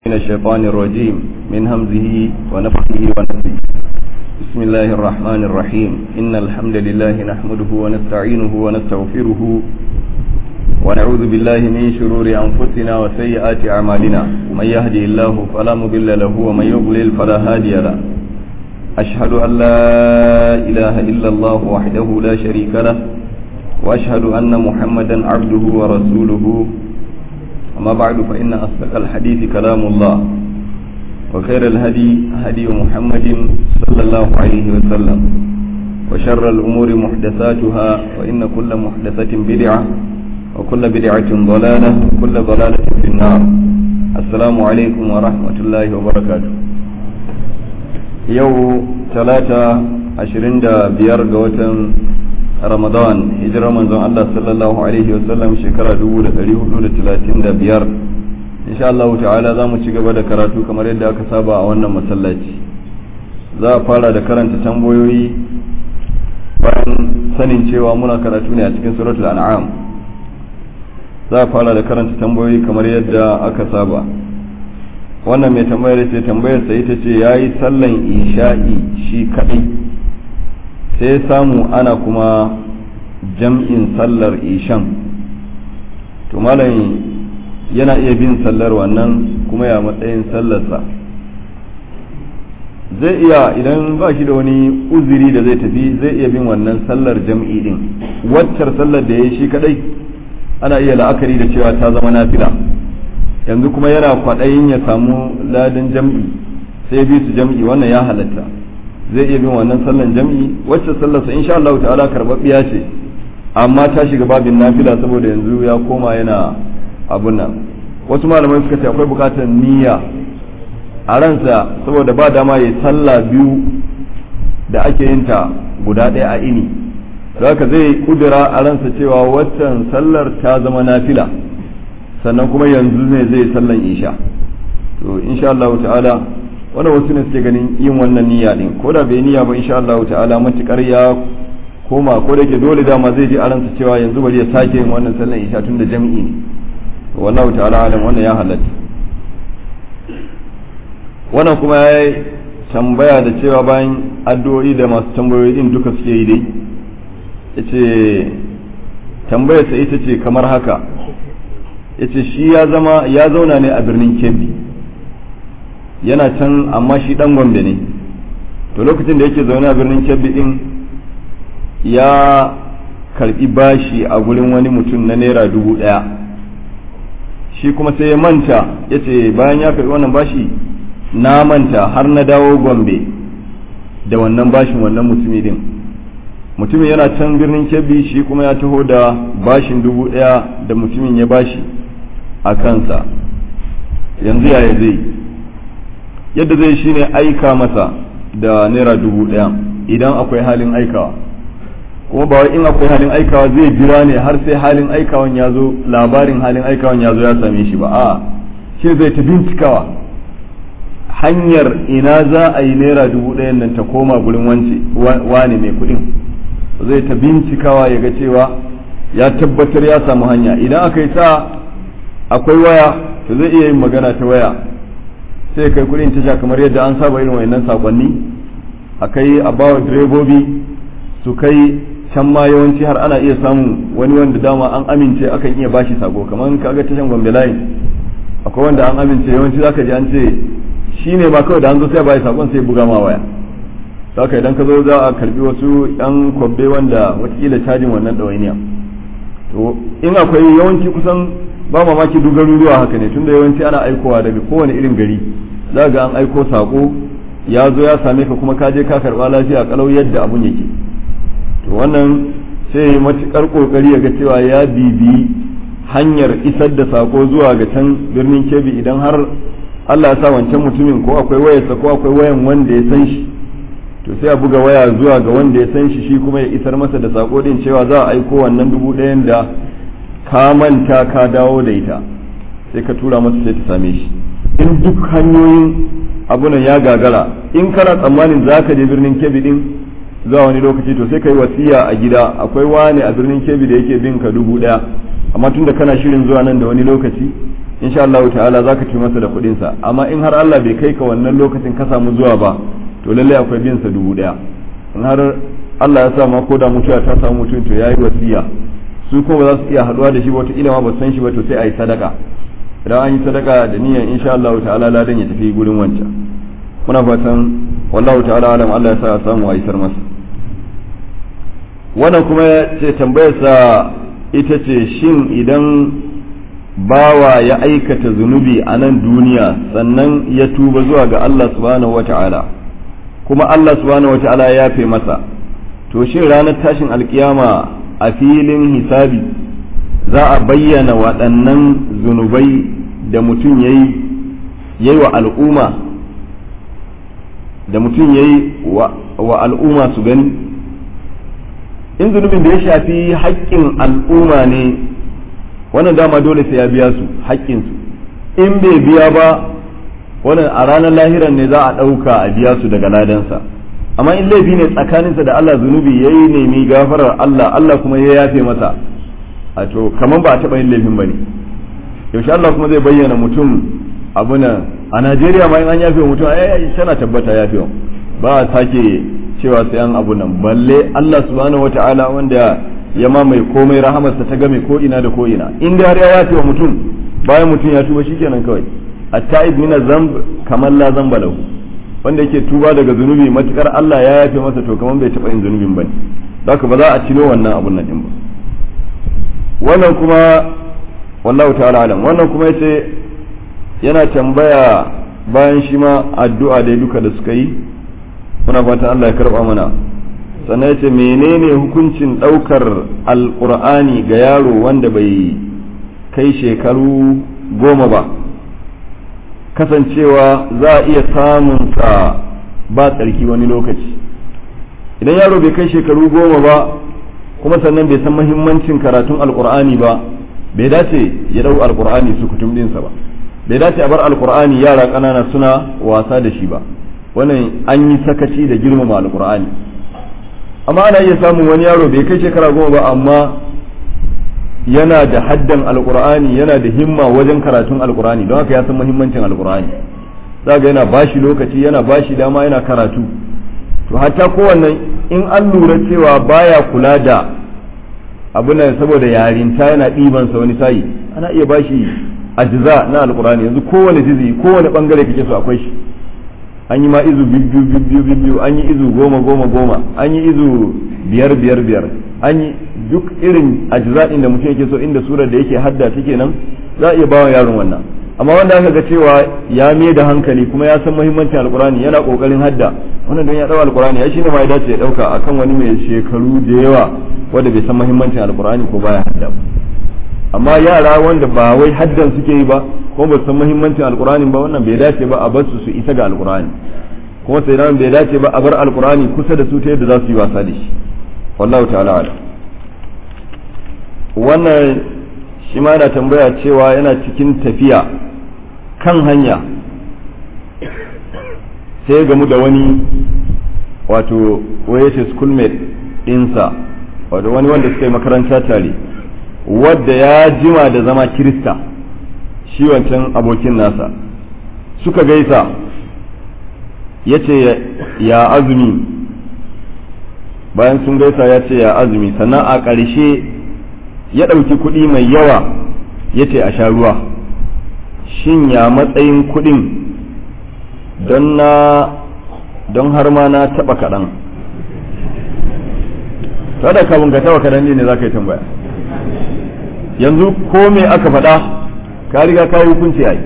من الشيطان الرجيم من همزه ونفخه ونفخه بسم الله الرحمن الرحيم إن الحمد لله نحمده ونستعينه ونستغفره ونعوذ بالله من شرور أنفسنا وسيئات أعمالنا من يهدي الله فلا مضل له ومن يضلل فلا هادي له أشهد أن لا إله إلا الله وحده لا شريك له وأشهد أن محمدا عبده ورسوله أما بعد فإن أصدق الحديث كلام الله وخير الهدي هدي محمد صلى الله عليه وسلم وشر الأمور محدثاتها وإن كل محدثة بدعة وكل بدعة ضلالة وكل ضلالة في النار السلام عليكم ورحمة الله وبركاته يو ثلاثة عشرين دا بيار ramadan hijirar manzon Allah sallallahu alaihi wasallam shekara 1435 insha Allah ta'ala za mu ci gaba da karatu kamar yadda aka saba a wannan masallaci za a fara da karanta tambayoyi bayan sanin cewa muna karatu ne a cikin suratul an'am za a fara da karanta tambayoyi kamar yadda aka saba wannan mai tambayar ce tambayar sa ita ce yayi sallan isha'i shi kadai sai samu ana kuma jam'in sallar ishan to malam yana iya bin sallar wannan kuma ya matsayin sallarsa zai iya idan ba shi da wani uzuri da zai tafi zai iya bin wannan sallar jam'i din waccar sallar da ya yi shi kadai ana iya la'akari da cewa ta zama nafila yanzu kuma yana kwaɗayin ya samu ladin jam'i sai bi su jam'i wannan ya halatta zai iya bin wannan sallan jam'i wacce sallarsa insha Allah ta'ala karbabbiya ce amma ta shiga babin nafila saboda yanzu ya koma yana abun nan wasu malamai suka ce akwai bukatar niyya a ransa saboda ba dama ya sallah biyu da ake yin ta guda ɗaya a ini haka zai kudura a ransa cewa waccan sallar ta zama nafila sannan kuma yanzu ne zai sallan isha to insha Allah ta'ala wanda wasu ne suke ganin yin wannan niyya din ko da bai niyya ba insha Allah ta'ala matukar ya koma ko da ke dole dama zai ji a ransa cewa yanzu bari ya sake yin wannan sallan isha tun da jami'i ne wallahu ta'ala alam wannan ya halatta wannan kuma ya yi tambaya da cewa bayan addu'o'i da masu tambayoyi din duka suke yi dai yace tambayar sa ita ce kamar haka yace shi ya zama ya zauna ne a birnin Kebbi yana can amma shi dan gombe ne to lokacin da yake zaune a birnin kebbi din ya karbi bashi a gurin wani mutum na naira dubu daya shi kuma sai ya manta ya ce bayan ya karbi wannan bashi na manta har na dawo gombe da wannan bashin wannan mutumi din mutumin yana can birnin kebbi shi kuma ya taho da bashin dubu daya da mutumin ya bashi a kansa yanzu yaya zai yadda zai shi ne aika masa da naira dubu ɗaya idan akwai halin aikawa kuma ba wai in akwai halin aikawa zai jira ne har sai halin aikawan ya zo labarin halin aikawan ya zo ya same shi ba a shi zai ta bincikawa hanyar ina za a yi naira dubu ɗayan nan ta koma gurin wance wane mai kuɗin zai ta bincikawa ya ga cewa ya tabbatar ya samu hanya idan aka yi sa akwai waya to zai iya yin magana ta waya sai kai kudin tasha kamar yadda an saba irin wayannan sakonni a kai a bawa direbobi su kai can ma yawanci har ana iya samun wani wanda dama an amince akan iya bashi sako kamar kaga tashan gombe line akwai wanda an amince yawanci zaka ji an ce shi ne ma kawai da an zo sai bai sakon sai buga ma waya haka idan ka zo za a karbi wasu yan kwabbe wanda watakila cajin wannan ɗawainiya to in akwai yawanci kusan ba mamaki duk garuruwa haka ne tunda yawanci ana aikowa daga kowane irin gari za ga an aiko sako ya zo ya same ka kuma ka je ka karba lafiya kalau yadda abun yake to wannan sai ya matukar kokari ya ga cewa ya bibi hanyar isar da sako zuwa ga can birnin kebi idan har Allah ya sa wancan mutumin ko akwai wayarsa ko akwai wayan wanda ya san shi to sai a buga waya zuwa ga wanda ya san shi shi kuma ya isar masa da sako din cewa za a aiko wannan dubu ɗayan da ka manta ka dawo da ita sai ka tura masa sai ta same shi in duk hanyoyin abunan ya gagara in kana tsammanin za ka je birnin kebi din zuwa wani lokaci to sai ka yi wasiya a gida akwai wani a birnin kebi da yake bin ka dubu daya amma tunda kana shirin zuwa nan da wani lokaci insha Allah ta'ala zaka ci masa da kuɗin sa amma in har Allah bai kai ka wannan lokacin ka samu zuwa ba to lalle akwai bin sa dubu daya in har Allah ya sa ma ko da mutuwa ta samu mutum to yayi wasiya su ko ba za su iya haduwa da shi ba wata ma ba san shi ba to sai a yi sadaka idan an yi sadaka da niyyar insha Allah ta'ala ladan ya tafi gurin wancan muna fatan wallahu ta'ala alam Allah ya sa a samu a isar masa wannan kuma ce tambayarsa ita ce shin idan bawa ya aikata zunubi a nan duniya sannan ya tuba zuwa ga Allah subhanahu wata'ala kuma Allah subhanahu wata'ala ya yafe masa to shin ranar tashin alkiyama a filin hisabi za a bayyana waɗannan zunubai da mutum ya yi wa al'umma da mutum ya yi wa al'umma su gani in zunubin da ya shafi haƙƙin al'umma ne wannan dama dole sai ya biya su haƙƙinsu in bai biya ba wannan a ranar lahiran ne za a ɗauka a biya su daga ladansa amma in laifi ne tsakaninsa da Allah zunubi ya yi nemi gafarar Allah Allah kuma ya yafe masa a to kamar ba a taɓa yin laifin ba ne yaushe Allah kuma zai bayyana mutum abuna a Najeriya ma in an yafe mutum ai tana tabbata yafe ba a sake cewa sai an abu nan balle Allah subhanahu wata'ala wanda ya mamaye komai rahamarsa ta game ko ina da ko ina in da har ya yafe wa mutum bayan mutum ya tuba shikenan kawai at-ta'ib min zamb kamar la zamba lahu wanda yake tuba daga zunubi matukar Allah ya yafe masa to kamar bai taba yin zunubin bane haka ba za a cino wannan abun nan din ba wannan kuma wallahu ta'ala alam wannan kuma yace yana tambaya bayan shi ma addu'a da duka da suka yi muna fatan Allah ya karba mana sannan yace menene hukuncin daukar alqur'ani ga yaro wanda bai kai shekaru goma ba kasancewa za a iya samun sa ba tsarki wani lokaci idan yaro bai kai shekaru goma ba kuma sannan bai san mahimmancin karatun alqur'ani ba bai dace ya dau alqur'ani su kutum dinsa ba bai dace a bar alqur'ani yara ƙanana suna wasa da shi ba wannan an yi sakaci da girmama alqur'ani amma ana iya samun wani yaro bai kai shekara goma ba amma yana da haddan alqur'ani yana da himma wajen karatun alqur'ani don haka ya san muhimmancin alqur'ani zaga yana bashi lokaci yana bashi dama yana karatu to hatta kowannan in an lura cewa baya kula da abuna saboda yarinta yana ɗiban sa wani sayi ana iya bashi ajza na alqur'ani yanzu kowane jizi kowane bangare kake so akwai shi an yi ma izu bibbiyu bibbiyu bibbiyu an yi izu goma goma goma an yi izu biyar biyar biyar an yi duk irin ajza'in da mutum yake so inda surar da yake hadda take nan za a iya bawa yaron wannan amma wanda aka ga cewa ya mai da hankali kuma ya san muhimmancin alkurani yana kokarin hadda wannan don ya dau alkurani ya shine ma ya dace ya dauka akan wani mai shekaru da yawa wanda bai san muhimmancin alkurani ko baya hadda amma yara wanda ba wai haddan suke yi ba ko ba san muhimmancin alkurani ba wannan bai dace ba a bar su su isa ga alkurani kuma sai nan bai dace ba a bar alkurani kusa da su ta yadda za su yi wasa da shi wallahu ta'ala alam wannan shi ma yana tambaya cewa yana cikin tafiya kan hanya sai gamu da wani wato wayace schoolmate ɗinsa wato wani wanda suka yi makaranta tare wadda ya jima da zama kirista shi wancan abokin nasa suka gaisa ya ce ya azumi bayan sun gaisa ya ce ya azumi sannan a ƙarshe ya ɗauki kuɗi mai yawa ya ce a sha ruwa shin ya matsayin kuɗin don na don har ma na taɓa kaɗan da kafin ka taɓa kaɗan ne za ka yi tambaya yanzu ko me aka faɗa ka riga ka yi hukunci a yi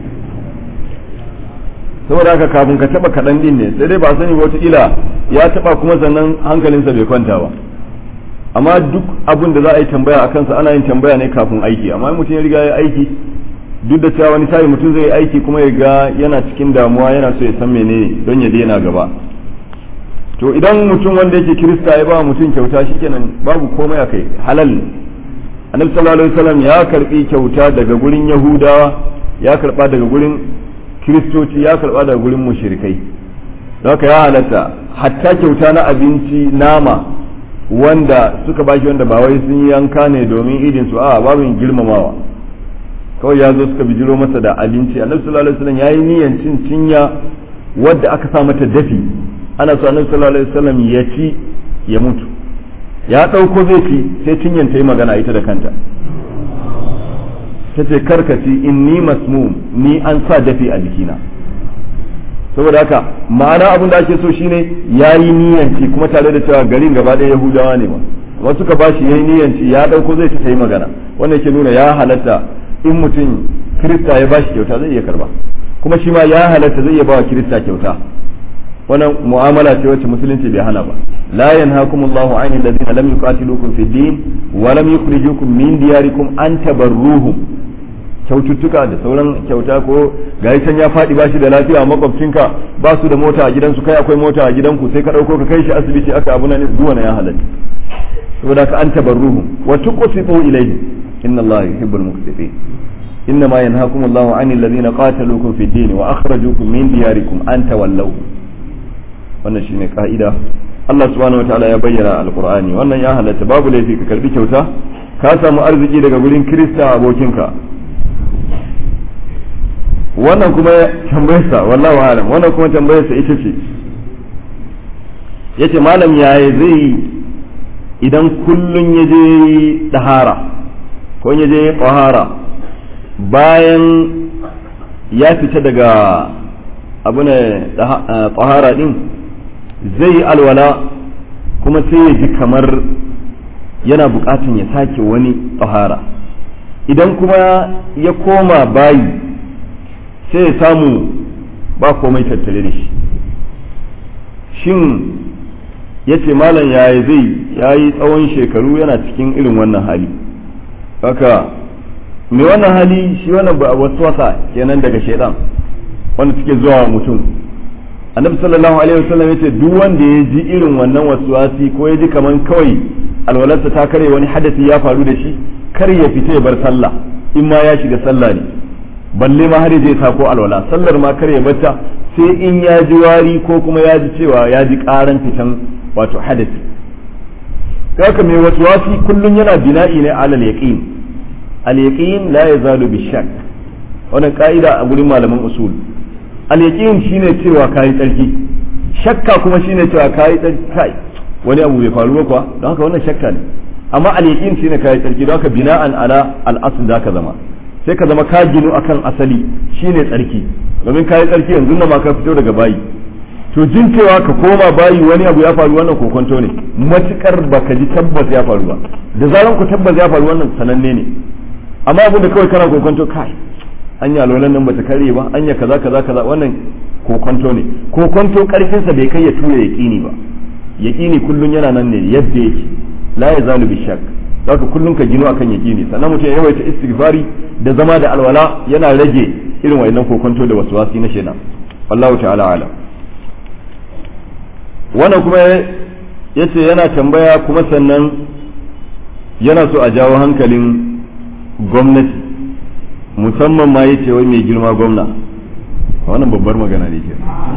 saboda haka kafin ka taɓa kaɗan ɗin ne sai dai ba sani wataƙila ya taɓa kuma sannan hankalinsa bai kwanta ba amma duk abin da za a yi tambaya a kansa ana yin tambaya ne kafin aiki amma mutum ya riga ya aiki duk da cewa wani sai mutum zai yi aiki kuma ya ga yana cikin damuwa yana so ya san menene don ya daina gaba to idan mutum wanda yake kirista ya ba mutum kyauta shikenan babu komai akai halal ne annabi sallallahu alaihi wasallam ya karbi kyauta daga gurin yahudawa ya karba daga gurin kiristoci ya karba daga gurin mushrikai don haka ya halatta hatta kyauta na abinci nama wanda suka bashi wanda ba wai sun yanka ne domin idin su a babin girmamawa kawai ya zo suka bijiro masa da abinci annabi sallallahu alaihi wasallam yayi niyyar cin cinya wadda aka sa mata dafi ana so annabi sallallahu alaihi wasallam ya ci ya mutu ya dauko zai ci sai cinyan ta yi magana ita da kanta ta ce karkaci inni masmum ni an sa dafi a jikina saboda haka ma'ana abin da ake so shine yayi niyanci kuma tare da cewa garin gaba ɗaya yahudawa ne ma wasu ka bashi yayi niyanci ya dauko zai ta yi magana wannan ke nuna ya halatta in mutum kirista ya bashi kyauta zai iya karba kuma shi ma ya halatta zai iya bawa kirista kyauta wannan mu'amala ce wacce musulunci bai hana ba la yanhakumullahu anil ladina lam yuqatilukum fid din wa lam yukhrijukum min diyarikum an tabarruhum kyaututtuka da sauran kyauta ko ga can ya faɗi ba shi da lafiya makwabcinka ba su da mota a gidansu kai akwai mota a gidanku sai ka ɗauko ka kai shi asibiti aka abu nan zuwa na ya halatta saboda ka an tabarruhum wa tuqsitu ilayhi inna allaha yuhibbul muqsitin إنما ينهاكم الله عن الذين قاتلوكم في الدين وأخرجوكم من دياركم أن تولوا wannan shine ka'ida Allah subhanahu wataala ya bayyana alqur'ani wannan ya halatta babu laifi ka karbi kyauta ka samu arziki daga gurin kirista abokinka wannan kuma tambayarsa wallahu alam wannan kuma tambayarsa ita ce yace malam yaya zai idan kullun ya je dahara ko ya je qahara bayan ya fita daga abu ne tsahara din zai yi alwala kuma sai ya ji kamar yana bukatun ya sake wani tsahara idan kuma ya koma bayi sai ya samu ba komai tattare da shi shin ya ce malam yaya zai ya yi tsawon shekaru yana cikin irin wannan hali haka mai wannan hali shi wannan ba wasu wasa kenan daga shaidan wanda suke zuwa mutum annabi sallallahu alaihi wasallam yace duk wanda ya ji irin wannan waswasi ko ya ji kaman kawai alwalarsa ta kare wani hadasi ya faru da shi kar ya fita ya bar sallah in ma ya shiga sallah ne balle ma har zai sa ko alwala sallar ma kar ya bata sai in ya ji wari ko kuma ya ji cewa ya ji karan fitan wato hadasi haka mai waswasi kullun yana bina'i ne alal yaqin al-yaqin la yazalu bi shakk wannan ka'ida a gurin malaman usul al-yaqin shine cewa kai tsarki shakka kuma shine cewa kai tsarki kai wani abu bai faru ba kuwa don haka wannan shakka ne amma al-yaqin shine kai tsarki don haka bina'an ala al-asl zaka zama sai ka zama ka ginu akan asali shine tsarki domin kai tsarki yanzu nan ma ka fito daga bayi to jin cewa ka koma bayi wani abu ya faru wannan kokonto ne matukar baka ji tabbas ya faru ba da zaran ku tabbas ya faru wannan sananne ne amma abin da kawai kana kokonto kai anya lolan nan bata kare ba anya kaza kaza kaza wannan kokonto ne kokonto karfin sa bai kai ya tura yaqini ba yaqini kullun yana nan ne yadda yake la yazalu bi shakk zaka kullun ka gino akan yaqini sannan mutum ya yawaita istighfari da zama da alwala yana rage irin wayannan kokonto da waswasi na shaitan wallahu ta'ala alam wannan kuma yace yana tambaya kuma sannan yana so a jawo hankalin gwamnati musamman ma yace wai mai girma gwamna wannan babbar magana ne ke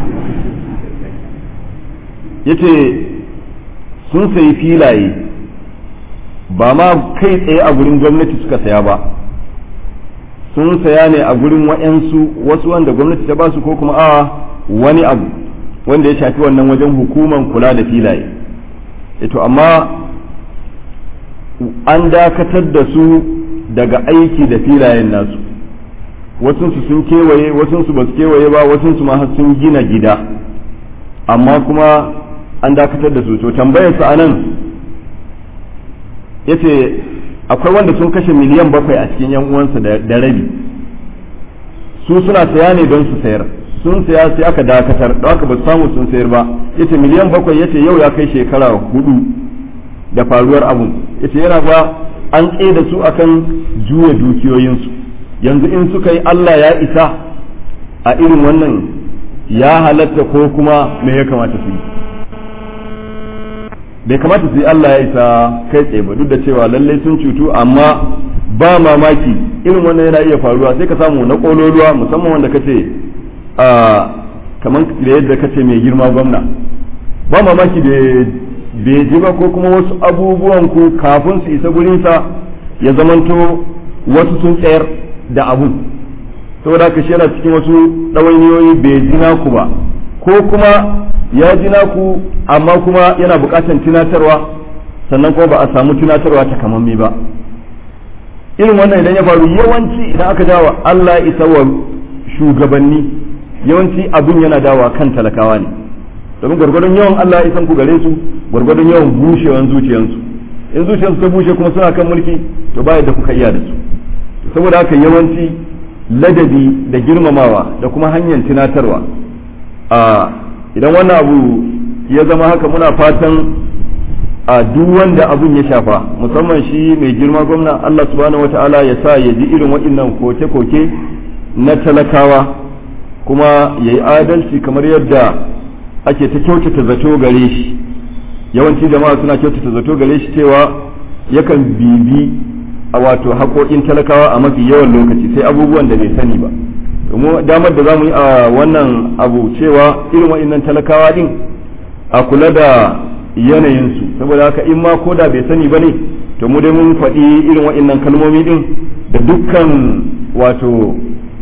yace sun sayi filaye ba ma kai tsaye a gurin gwamnati suka saya ba sun saya ne a gurin wa'yansu wasu wanda gwamnati ta basu ko kuma a wani abu wanda ya shafi wannan wajen hukuman kula da filaye ito amma an dakatar da su daga aiki da filayen nasu wasunsu sun kewaye wasunsu ba su kewaye ba wasunsu ma sun gina gida amma kuma an dakatar da su to tambayarsa a nan ya ce akwai wanda sun kashe miliyan bakwai a cikin yan uwansa da rabi su suna saya ne don su sayar sun saya sai aka dakatar da aka ba su samu sun sayar ba yace miliyan bakwai yace yau ya kai shekara hudu da faruwar abun yace yana ba an da su akan juya dukiyoyinsu yanzu in suka yi Allah ya isa a irin wannan ya halatta ko kuma me ya kamata su yi bai kamata su yi Allah ya isa kai tsaye ba duk da cewa lallai sun cutu amma ba mamaki irin wannan yana iya faruwa sai ka samu na kololuwa musamman wanda kace a kamar da yadda kace mai girma gwamna ba mamaki da bai ji ba ko kuma wasu abubuwan ku kafin su isa gurinsa ya zamanto wasu sun tsayar da abun saboda haka shi yana cikin wasu ɗawainiyoyi bai ji naku ba ko kuma ya ji naku amma kuma yana buƙatar tunatarwa sannan kuma ba a samu tunatarwa ta kamammi ba irin wannan idan ya faru yawanci idan aka dawa Allah ya isa wa shugabanni yawanci abun yana dawa kan talakawa ne domin gwargwadon yawan Allah ya isan ku gare su gwargwadon yawan bushewan zuciyansu in zuciyarsu ta bushe kuma suna kan mulki to ba yadda kuka iya da su saboda haka yawanci ladabi da girmamawa da kuma hanyar tunatarwa a idan wannan abu ya zama haka muna fatan a duk wanda abun ya shafa musamman shi mai girma gwamna Allah subhanahu wataala ya sa ya ji irin waɗannan koke-koke na talakawa kuma ya yi adalci kamar yadda ake ta kyautata zato gare shi yawanci jama'a suna kyautata zato gare shi cewa yakan bibi a wato haƙoƙin talakawa a mafi yawan lokaci sai abubuwan da bai sani ba domin damar da za mu yi a wannan abu cewa irin waɗannan talakawa din a kula da yanayinsu saboda haka in ma koda bai sani ba ne to mu dai mun faɗi irin waɗannan kalmomi din da dukkan wato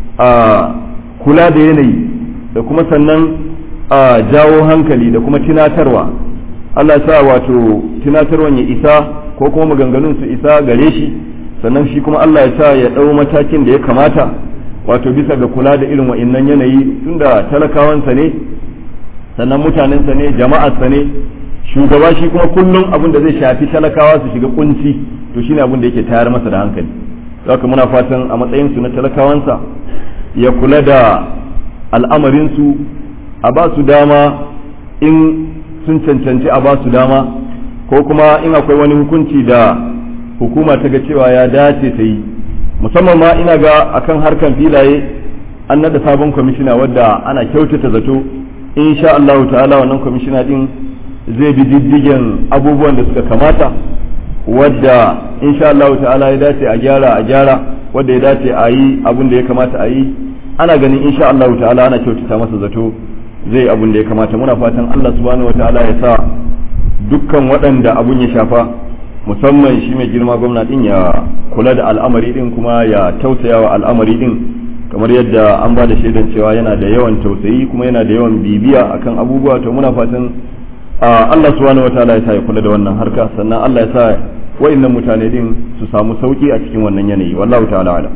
a kula da yanayi da kuma sannan a jawo hankali da kuma tunatarwa Allah sa wato tunatarwan ya isa ko kuma maganganun su isa gare shi sannan shi kuma Allah ya sa ya ɗau matakin da ya kamata wato bisa ga kula da irin wa'innan yanayi tunda talakawansa ne sannan mutanensa ne jama'arsa ne shugaba shi kuma kullum abin da zai shafi talakawa su shiga kunci to shine abin da yake tayar masa da hankali haka muna fatan a matsayin su na talakawansa ya kula da al'amarinsu a ba su dama in sun cancanci a ba su dama ko kuma in akwai wani hukunci da hukuma ta ga cewa ya dace ta yi musamman ma ina ga akan harkan filaye an nada sabon kwamishina wadda ana kyautata zato insha Allah ta'ala wannan kwamishina din zai bi diddigen abubuwan da suka kamata wadda insha Allah ta'ala ya dace a gyara a gyara wadda ya dace a yi abin da ya kamata a yi ana ganin insha Allah ta'ala ana kyautata masa zato zai abin da ya kamata muna fatan Allah subhanahu wa ta'ala ya sa dukkan waɗanda abun ya shafa musamman shi mai girma gwamna din ya kula da al'amari din kuma ya tausaya wa al'amari din kamar yadda an ba da shaidan cewa yana da yawan tausayi kuma yana da yawan bibiya akan abubuwa to muna fatan Allah subhanahu wa ta'ala ya sa ya kula da wannan harka sannan Allah ya sa wa'annan mutane din su samu sauki a cikin wannan yanayi wallahu ta'ala ala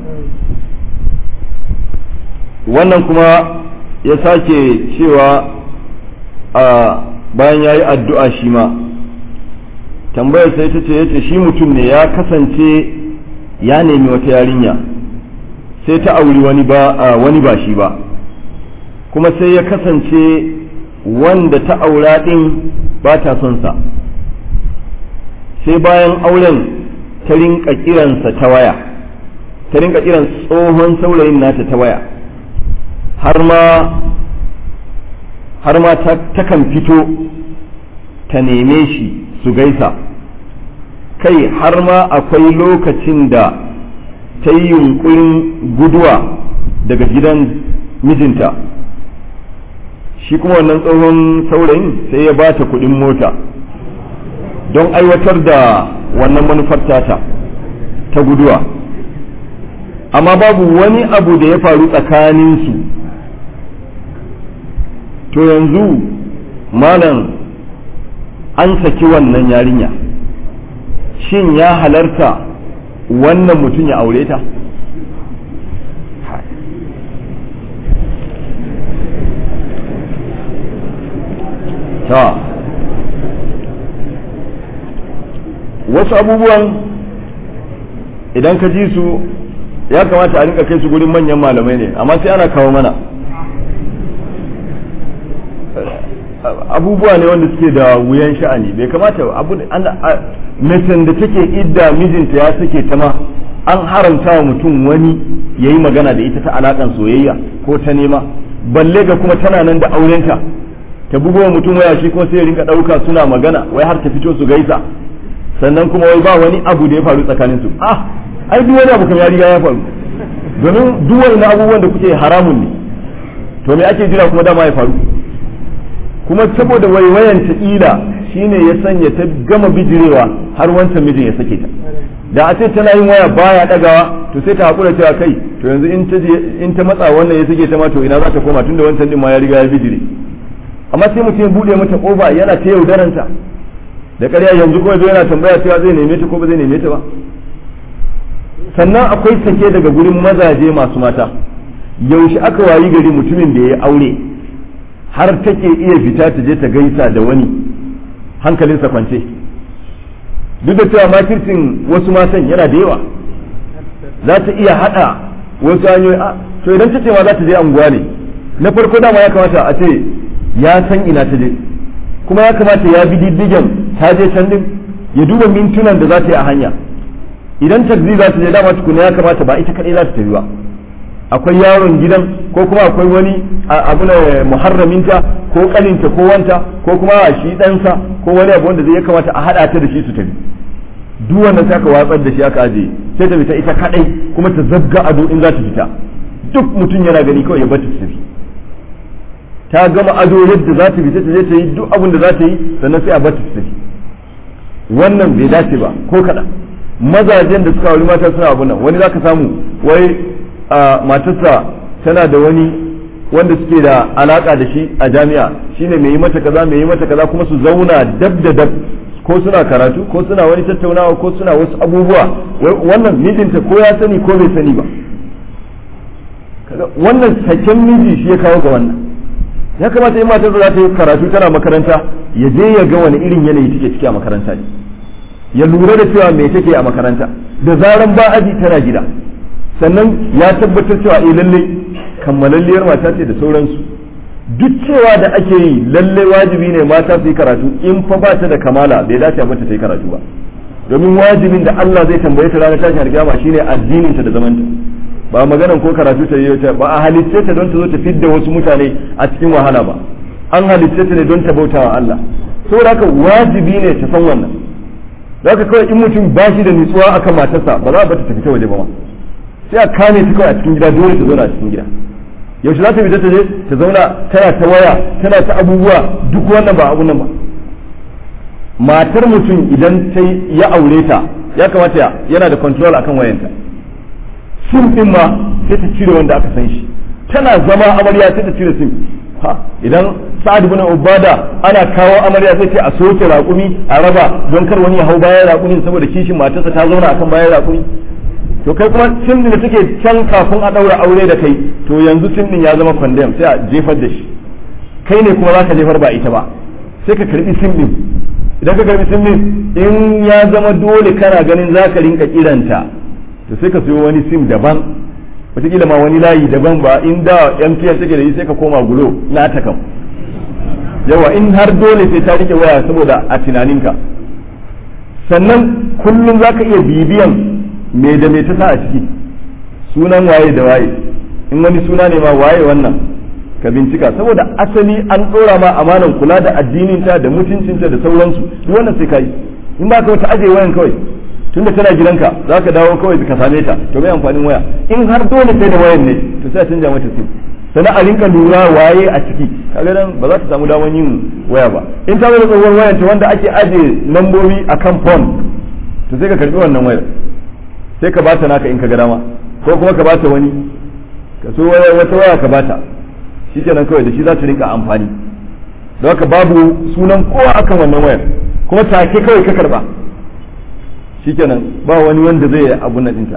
wannan kuma ya sake cewa a bayan ya yi addu'a shi ma tambayar sai ta ce yace shi mutum ne ya kasance ya nemi wata yarinya sai ta auri wani ba wani ba shi ba kuma sai ya kasance wanda ta aura din ba ta son sa sai bayan auren ta rinka kiransa ta waya ta rinka kiran tsohon saurayin nata ta waya har ma har ma takan fito ta neme shi su gaisa kai har ma akwai lokacin da ta yi yunkurin guduwa daga gidan mijinta shi kuma wannan tsohon saurayin sai ya ba ta kudin mota don aiwatar da wannan manufar tata ta guduwa amma babu wani abu da ya faru tsakaninsu to yanzu malam an saki wannan yarinya shin ya halarta wannan mutum ya aure ta ta wasu abubuwan idan ka ji su ya kamata a rinka kai su gurin manyan malamai ne amma sai ana kawo mana abubuwa ne wanda suke da wuyan sha'ani bai kamata abu macen da take idda mijinta ya sake ta ma an haramta wa mutum wani ya yi magana da ita ta alakan soyayya ko ta nema balle ga kuma tana nan da aurenta ta bugo wa mutum waya shi kuma sai ya rinka ɗauka suna magana wai har ta fito su gaisa sannan kuma wai ba wani abu da ya faru tsakanin su ah ai duk wani abu kan ya riga ya faru domin duk wani abubuwan da kuke haramun ne to me ake jira kuma dama ya faru kuma saboda waiwayan ta ila shine ya sanya ta gama bijirewa har wancan mijin ya sake ta da a ce tana yin waya baya dagawa to sai ta hakura cewa kai to yanzu in ta in ta matsa wannan ya sake ta ma to ina za ta koma tunda wancan din ma ya riga ya bijire amma sai mutum ya bude mata kofa yana ta yaudaranta da ƙarya yanzu kuma zo yana tambaya cewa zai neme ta ko ba zai neme ta ba sannan akwai sake daga gurin mazaje masu mata yaushe aka wayi gari mutumin da ya aure har take iya fita ta je ta gaisa da wani hankalinsa kwance duk da cewa makircin wasu matan yana da yawa za ta iya hada wasu hanyoyi a to idan ta ce ma za ta je anguwa ne na farko dama ya kamata a ce ya san ina ta je kuma ya kamata ya bi diddigen ta je can din ya duba mintunan da za ta yi a hanya idan taxi za ta je dama tukuna ya kamata ba ita kadai za ta tafi ba akwai yaron gidan ko kuma akwai wani abu na muharraminta ko kaninta ko wanta ko kuma shi ɗansa ko wani abu wanda zai ya kamata a haɗa ta da shi su tafi duk wannan sai aka watsar da shi aka aje sai ta fita ita kadai kuma ta zabga ado in za ta fita duk mutum yana gani kawai ya bata ta tafi ta gama ado yadda za ta fita ta je ta yi duk abin da za ta yi sannan sai a bata ta tafi wannan bai dace ba ko kaɗan mazajen da suka wuri mata suna abu nan wani zaka samu wai a matarsa tana da wani wanda suke da alaka da shi a jami'a shine mai yi mata kaza mai yi mata kaza kuma su zauna dab da dab ko suna karatu ko suna wani tattaunawa ko suna wasu abubuwa wannan mijinta ko ya sani ko bai sani ba wannan saken miji shi ya kawo ga wannan ya kamata in matar za ta yi karatu tana makaranta ya je ya ga wani irin yanayi take ciki a makaranta ne ya lura da cewa me take a makaranta da zaran ba aji tana gida sannan ya tabbatar cewa eh lalle kammalalliyar mata ce da sauransu duk cewa da ake yi lalle wajibi ne mata su yi karatu in fa ba ta da kamala bai dace mata ta yi karatu ba domin wajibin da Allah zai tambaye ta ranar tashin alkiyama shine addinin ta da zamanta ba maganan ko karatu ta yi ta ba a halicce ta don ta zo ta fidda wasu mutane a cikin wahala ba an halicce ta ne don ta bautawa Allah saboda haka wajibi ne ta san wannan zaka kawai in mutum ba shi da nutsuwa akan matarsa ba za a bata ta fita waje ba ma sai a kame ta kawai a cikin gida dole ta zauna a cikin gida yaushe za ta fita ta je ta zauna tana ta waya tana ta abubuwa duk wannan ba abun nan ba matar mutum idan ta ya aure ta ya kamata yana da control akan wayanta sim din ma sai ta cire wanda aka san shi tana zama amarya sai ta cire sim ha idan sa'ad ibn ubada ana kawo amarya sai ce a soke raƙumi a raba don kar wani ya hau bayan raƙumin saboda kishin matarsa ta zauna akan bayan raƙumi to kai kuma sim din da take can kafin a daura aure da kai to yanzu sim din ya zama condemn sai a jefar da shi kai ne kuma zaka jefar ba ita ba sai ka karbi sim din idan ka karbi sim din in ya zama dole kana ganin zaka rinka kiranta to sai ka siyo wani sim daban wataƙila ma wani layi daban ba in da MTN take da yi sai ka koma gulo na ta kam yawa in har dole sai ta rike waya saboda a tunaninka sannan kullum zaka iya bibiyan me da me ta sa a ciki sunan waye da waye in wani suna ne ma waye wannan ka bincika saboda asali an ɗora ma amanan kula da addininta da mutuncinta da sauransu duk wannan sai kai in ba ka wata aje wayan kawai tunda tana gidanka za ka dawo kawai ka same ta to mai amfanin waya in har dole sai da wayan ne to sai a canja mata sim sannan a rinka lura waye a ciki kaga nan ba za ta samu damar yin waya ba in ta zo tsohuwar wayan ta wanda ake aje lambobi akan phone to sai ka karbi wannan wayar sai ka bata naka in ka ga dama ko kuma ka bata wani ka so wata waya ka bata shikenan kawai da shi za ta rinka amfani don haka babu sunan kowa akan wannan wayar kuma take kawai ka karba shikenan ba wani wanda zai abu na dinta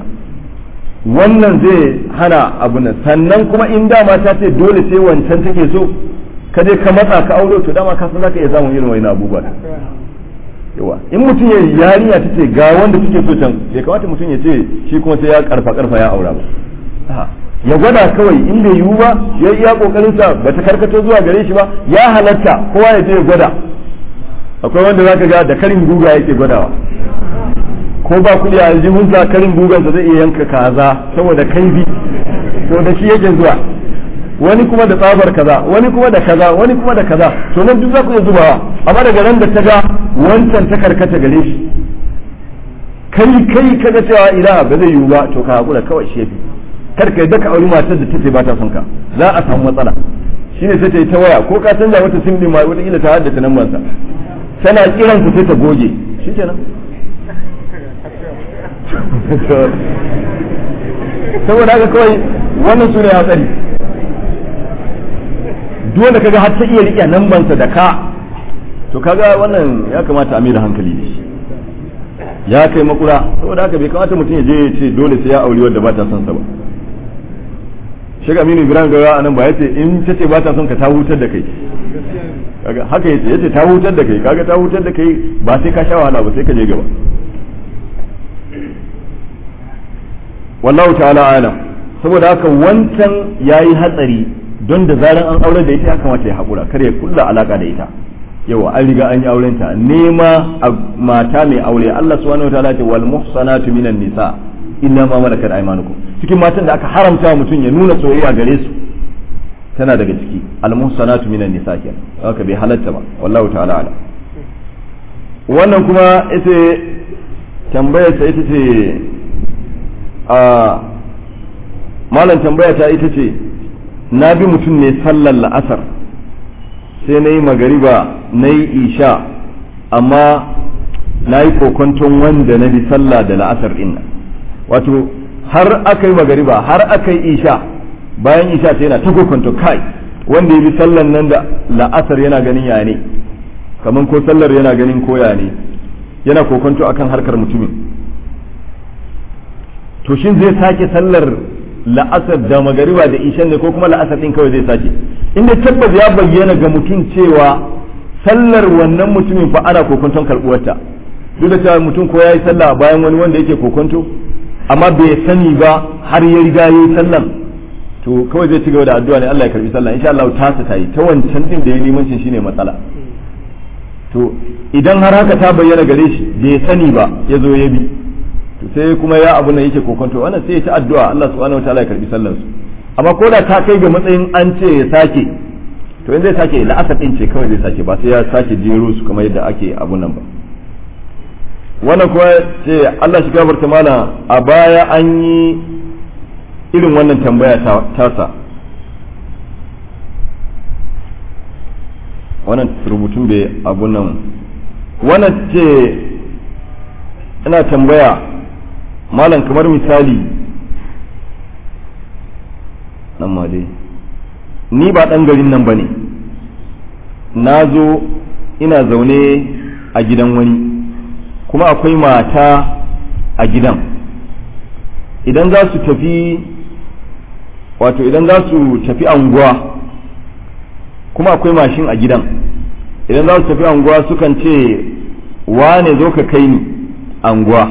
wannan zai hana abu nan sannan kuma in dama ta ce dole sai wancan take so ka je ka matsa ka aure to dama ka san zaka iya samun irin wani abubuwa yawa in mutum ya yarinya ta ce ga wanda kike so can bai kamata mutum ya ce shi kuma sai ya karfa karfa ya aura ba ya gwada kawai in bai yiwu ba ya iya kokarin sa bata karkato zuwa gare shi ba ya halatta kowa ya je ya gwada akwai wanda zaka ga da karin guga yake gwadawa ko ba kuɗi a aljihun sa karin gugan sa zai iya yanka kaza saboda kaifi to da shi yake zuwa wani kuma da tsabar kaza wani kuma da kaza wani kuma da kaza to nan duk za ku iya zubawa amma daga nan da ta ga wancan ta karkata gare shi kai kai kaga cewa ila ba zai yiwu ba to ka hakura kawai shi yafi kar ka yadda ka auri matar da take ba ta son ka za a samu matsala shine sai ta yi ta waya ko ka canza wata sim din ma wata kila ta haddace nan mansa tana kiran ku sai ta goge shikenan saboda haka kawai wannan su ne hatsari duk wanda kaga har ta iya riƙe nambansa da ka to kaga wannan ya kamata a da hankali da shi ya kai makura saboda haka bai kamata mutum ya je ya ce dole sai ya auri wadda ba ta son sa ba shiga aminu ibrahim gawa anan ba yace in ta ce ba ta son ka ta hutar da kai kaga haka yace yace ta hutar da kai kaga ta hutar da kai ba sai ka sha wahala ba sai ka je gaba wallahu ta'ala alam saboda haka wancan yayi hatsari don da zaran an aure da ita ya kamata ya haƙura kar ya kulla alaka da ita yawa an riga an yi aurenta nema a mata mai aure Allah subhanahu wataala ce wal muhsanatu minan nisa illa ma malakat aymanukum cikin matan da aka haramta mutum ya nuna soyayya gare su tana daga ciki al muhsanatu minan nisa kenan haka bai halatta ba wallahu ta'ala ala wannan kuma ita tambayar ta ita ce a malam tambaya ta ita ce na bi mutum ne sallar la'asar sai na yi magariba na yi isha amma na yi kokonton wanda na bi sallah da la'asar ɗin wato har aka yi magariba har aka yi isha bayan isha sai yana ta kokonto kai wanda ya bi sallan nan da la'asar yana ganin ya ne kamar ko sallar yana ganin koya ne yana kokonto akan harkar mutumin to shin zai sake sallar la'asar da magariba da ishan ne ko kuma la'asar din kawai zai sake inda tabbas ya bayyana ga mutum cewa sallar wannan mutumin fa ana kokonton karbuwarta duk da cewa mutum ko yayi sallah bayan wani wanda yake kokonto amma bai sani ba har ya riga yayi sallan to kawai zai ci gaba da addu'a ne Allah ya karbi sallah insha Allah ta ta yi ta wancan din da ya limancin shine matsala to idan har haka ta bayyana gare shi bai sani ba ya zo ya bi to sai kuma ya abu nan yake kokonto wannan sai ya ta addu'a Allah subhanahu wataala ya karbi sallar su amma ko da ta kai ga matsayin an ce ya sake to in zai sake la'asar din ce kawai zai sake ba sai ya sake jero su kamar yadda ake abun nan ba wannan kuma ce Allah shi gafarta mana a baya an yi irin wannan tambaya tasa wannan rubutun bai abun nan wannan ce ina tambaya malam kamar misali nan ma dai ni ba ɗan garin nan ba ne na zo ina zaune a gidan wani kuma akwai mata a gidan idan za su tafi wato idan za su tafi anguwa kuma akwai mashin a gidan idan za su tafi anguwa sukan ce wane zo ka kai ni anguwa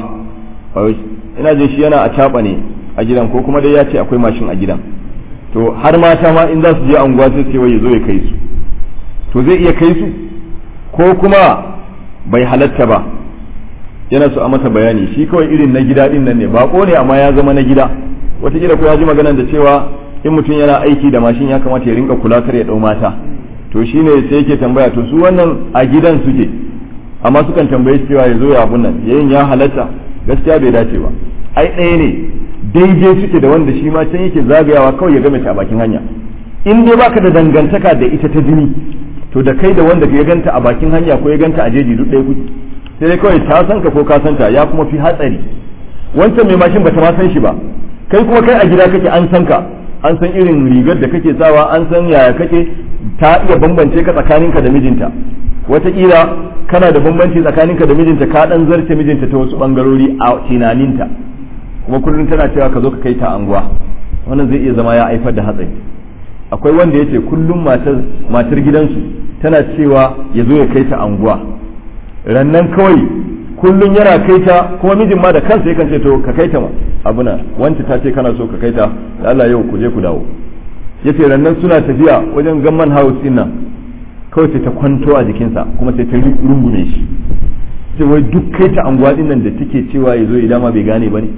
ina jin shi yana a caɓa ne a gidan ko kuma dai ya ce akwai mashin a gidan to har mata ma in za su je anguwa sai ce ya zo ya kai su to zai iya kai su ko kuma bai halatta ba yana so a masa bayani shi kawai irin na gida din nan ne bako ne amma ya zama na gida wataƙila ko ya ji magana da cewa in mutum yana aiki da mashin ya kamata ya rinka kula kar ya ɗau mata to shine sai yake tambaya to su wannan a gidan suke amma sukan tambaye shi cewa ya zo ya abun nan yayin ya halatta gaskiya bai dace ba ai ɗaya ne daidai suke da wanda shi ma can yake zagayawa kawai ya game ta a bakin hanya in dai baka da dangantaka da ita ta jini to da kai da wanda ya ganta a bakin hanya ko ya ganta a jeji duk ɗaya kuke sai dai kawai ta san ka ko ka san ta ya kuma fi hatsari wancan mai mashin bata ma san shi ba kai kuma kai a gida kake an san ka an san irin rigar da kake sawa an san yaya kake ta iya bambance ka tsakaninka da mijinta wataƙila kana da bambanci tsakaninka da mijinta ka dan zarce mijinta ta wasu bangarori a tunaninta kuma kullum tana cewa ka zo ka kai ta anguwa wannan zai iya zama ya haifar da hatsari akwai wanda yace kullum matar matar gidansu tana cewa ya zo ya kai ta anguwa rannan kawai kullum yana kai ta kuma mijin ma da kansa yakan ce to ka kai ta abuna wanda ta ce kana so ka kai ta da Allah yau ku je ku dawo yace rannan suna tafiya wajen gamman house din nan kawai sai ta kwanto a jikinsa kuma sai ta rungume shi sai wai duk kai ta anguwa din nan da take cewa ya zo idan ma bai gane ba ne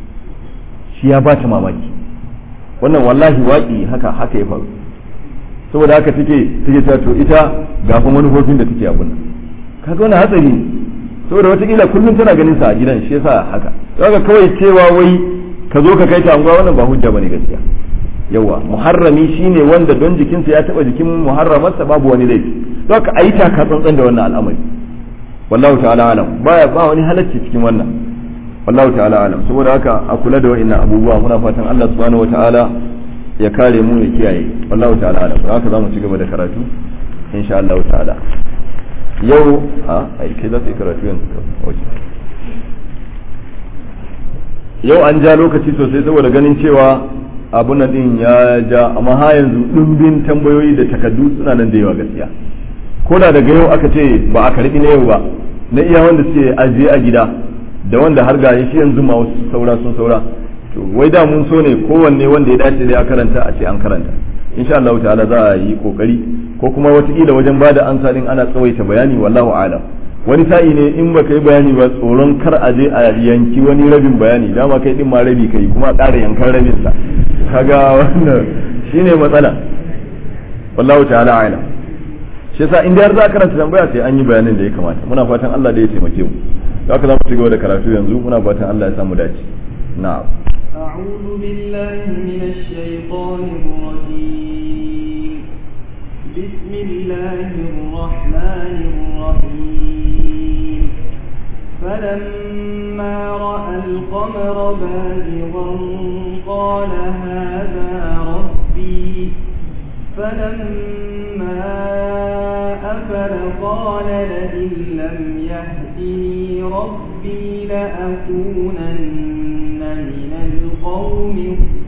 shi ya bata mamaki wannan wallahi waƙi haka haka ya faru saboda haka take take ta to ita ga fa manufofin da take abun nan kaga wannan hatsari ne saboda watakila kullum tana ganin sa a gidan shi yasa haka kaga kawai cewa wai ka zo ka kai ta anguwa wannan ba hujja bane gaskiya yawa muharrami shine wanda don jikinsa ya taba jikin muharramarsa babu wani laifi don ka ayi taka tsantsan da wannan al'amari wallahu ta'ala alam baya ba wani halacci cikin wannan wallahu ta'ala alam saboda haka a kula da wa'annan abubuwa muna fatan Allah subhanahu wata'ala ya kare mu ya kiyaye wallahu ta'ala alam haka zamu ci gaba da karatu insha Allah ta'ala yau a ai kai za ka yi karatu yanzu yau an ja lokaci sosai saboda ganin cewa abun nan din ya ja amma ha yanzu dimbin tambayoyi da takaddu suna nan da yawa gaskiya ko da daga yau aka ce ba a karbi na yau ba na iya wanda suke ajiye a gida da wanda har ga shi yanzu ma wasu saura sun saura to wai da mun so ne kowanne wanda ya dace dai a karanta a ce an karanta insha Allah ta'ala za a yi kokari ko kuma wataƙila wajen bada ansa din ana tsawaita bayani wallahu a'lam wani sa'i ne in baka yi bayani ba tsoron kar a je a yanki wani rabin bayani dama kai din ma rabi kai kuma a ƙara yankan rabin sa kaga wannan shine matsala wallahu ta'ala a'lam shi yasa in har za a karanta tambaya sai an yi bayanin da ya kamata muna fatan Allah da ya taimake mu haka za mu ci gaba da karatu yanzu muna fatan Allah ya samu dace na'am أعوذ بالله من الشيطان الرجيم بسم الله الرحمن الرحيم فلما رأى القمر بازغا قال هذا ربي فلما أفل قال لئن لم يهدني ربي لأكونن من القوم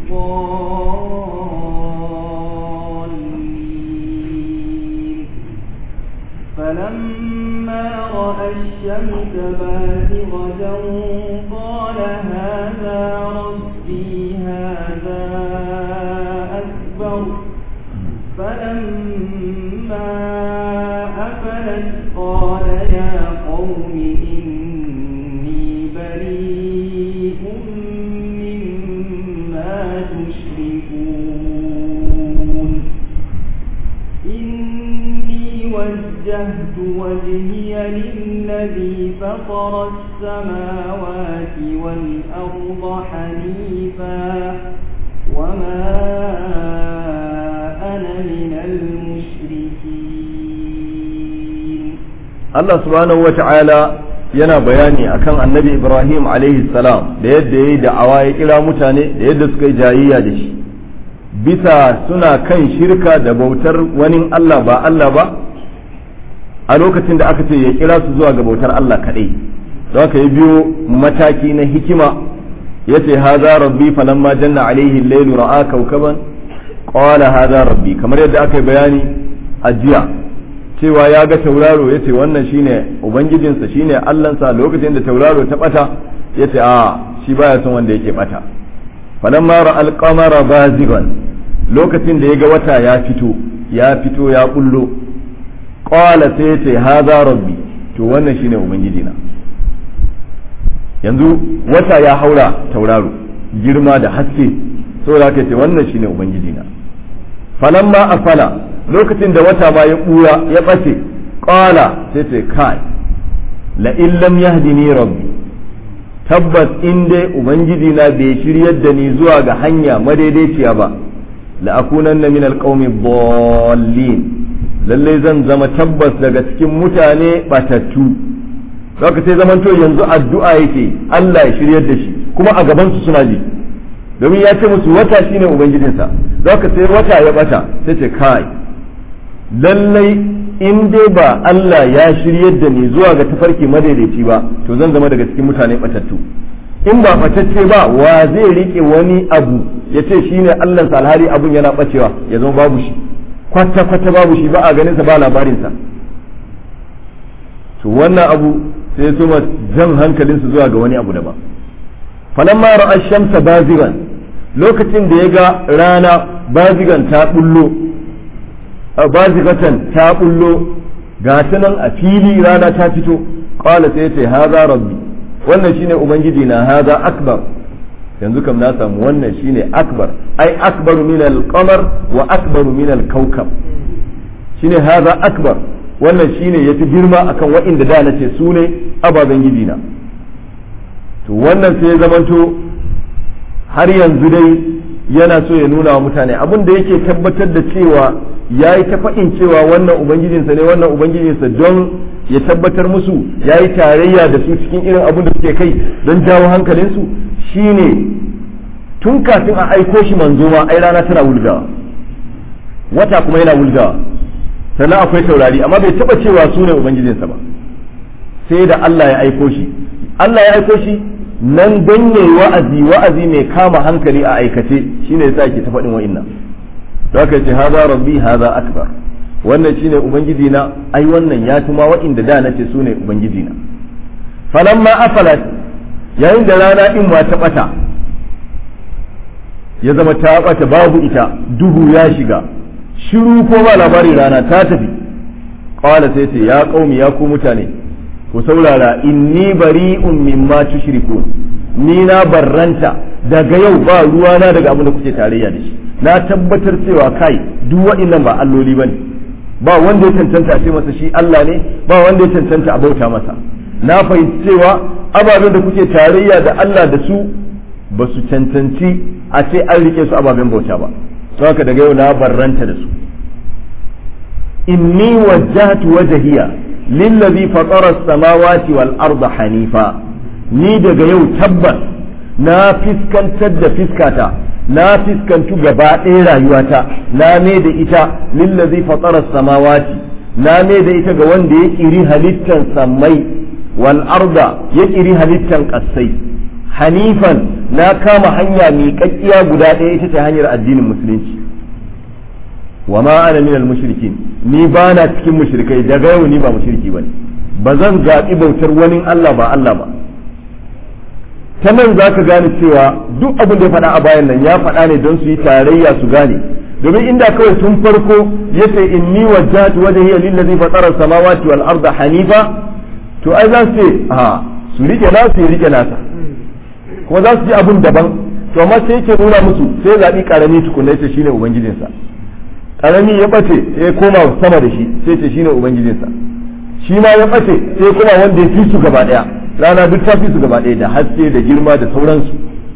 الضالين فلما رأى الشمس بازغة قال هذا ربي هذا أكبر فلما أفلت قال يا قوم إني بريء مما تشركون إني وجهت وجهي للذي فطر السماوات والأرض حنيفا وما أنا من المشركين Allah subhanahu wa ta'ala yana bayani akan annabi Ibrahim alaihi salam da yadda ya yi da'awa ya kira mutane da yadda suka yi jayayya da shi bisa suna kan shirka da bautar wani Allah ba Allah ba a lokacin da aka ce ya kira su zuwa ga bautar Allah kaɗai don haka ya biyo mataki na hikima ya ce haza rabbi falamma janna alaihi lailu ra'a kaukaban qala haza rabbi kamar yadda aka yi bayani a jiya cewa ya ga tauraro ya ce wannan shine ubangijinsa shine allansa lokacin da tauraro ta bata ya ce a shi baya son wanda yake bata falamma ra alqamara bazigan lokacin da ya ga wata ya fito ya fito ya bullo qala sai ya ce haza rabbi to wannan shine ubangijina yanzu wata ya haura tauraro girma da haske saboda ka ce wannan shine ubangijina falamma afala lokacin da wata ma ya ɓura ya ɓace ƙala sai ce kai la illam yahdini rabbi tabbas in dai ubangiji na bai shiryar da ni zuwa ga hanya madaidaiciya ba la akunanna min alqaumi dhallin lalle zan zama tabbas daga cikin mutane batattu zaka sai zamanto yanzu addu'a yake Allah ya shiryar da shi kuma a gaban su suna ji domin ya ce musu wata shine ubangijinsa zaka sai wata ya bata sai ce kai lallai in dai ba Allah ya shiryar da ni zuwa ga tafarki madaidaici ba to zan zama daga cikin mutane batattu in ba batacce ba wa zai rike wani abu ya ce shine Allah sa alhali abun yana bacewa ya zama babu shi kwata kwata babu shi ba a ganin sa ba labarin sa to wannan abu sai su ma jan hankalin su zuwa ga wani abu daban falamma ra'a shamsa bazigan lokacin da ya ga rana bazigan ta bullo bazigatan ta bullo ga ta nan a fili rana ta fito qala sai ce haza rabbi wannan shine ubangiji na haza akbar yanzu kam na samu wannan shine akbar ai akbaru min al-qamar wa akbaru min al-kawkab shine haza akbar wannan shine yafi girma akan wa'inda da nace su ne ababen gidina to wannan sai ya zamanto har yanzu dai yana so ya nuna wa mutane abin da yake tabbatar da cewa ya yi ta faɗin cewa wannan ubangijinsa ne wannan ubangijinsa don ya tabbatar musu ya yi tarayya da su cikin irin abin da suke kai don jawo hankalinsu shine tun kafin a aiko shi manzo ma ai rana tana wulgawa wata kuma yana wulgawa sannan akwai taurari amma bai taba cewa su ne ubangijinsa ba sai da Allah ya aiko shi Allah ya aiko shi nan don yayi wa'azi wa'azi mai kama hankali a aikace shine yasa yake ta faɗin wa'innan to aka ce haza rabbi haza akbar wannan shine ubangiji na ai wannan ya tuma wa'inda da nace su ne ubangiji na falamma afalat yayin da rana din ma ta bata ya zama ta bata babu ita duhu ya shiga shiru ko ba labarin rana ta tafi qala sai ce ya qaumi ya ku mutane ku saurara inni bari'un mimma tushrikun ni na barranta daga yau ba ruwana daga abin da kuke tarayya da shi na tabbatar cewa kai duk waɗannan ba alloli bane ba wanda ya cancanta a ce masa shi Allah ne ba wanda ya cancanta a bauta masa na fahimci cewa ababen da kuke tarayya da Allah da su ba su cancanci a ce an rike su ababen bauta ba don haka daga yau na barranta da su inni wajjahtu wajhiya lillazi fatara as-samawati wal arda hanifa ni daga yau tabbas na fiskantar da fiskata na fiskantu gaba ɗaya rayuwata na me da ita lillazi fatara samawati na me da ita ga wanda ya kiri halittan sammai wal arda ya kiri halittan ƙasai hanifan na kama hanya miƙaƙƙiya guda ɗaya ita ce hanyar addinin musulunci wa ma ana minal mushrikin ni ba na cikin mushrikai daga yau ni ba mushriki bane ba zan zaɓi bautar wani Allah ba Allah ba ta nan za ka gane cewa duk abin da ya faɗa a bayan nan ya faɗa ne don su yi tarayya su gane domin inda kawai tun farko ya ce inni wajjahtu wajhiya lillazi fatara samawati wal arda hanifa to ai za su ce a su rike nasu ya rike nasa kuma za su ji abun daban to amma sai yake nuna musu sai zaɓi karami tukunna ya ce shine ubangijinsa karami ya bace sai koma sama da shi sai ce shine ubangijinsa shi ma ya bace sai koma wanda ya fi su gaba daya rana duk ta fi su gaba daya da haske da girma da sauransu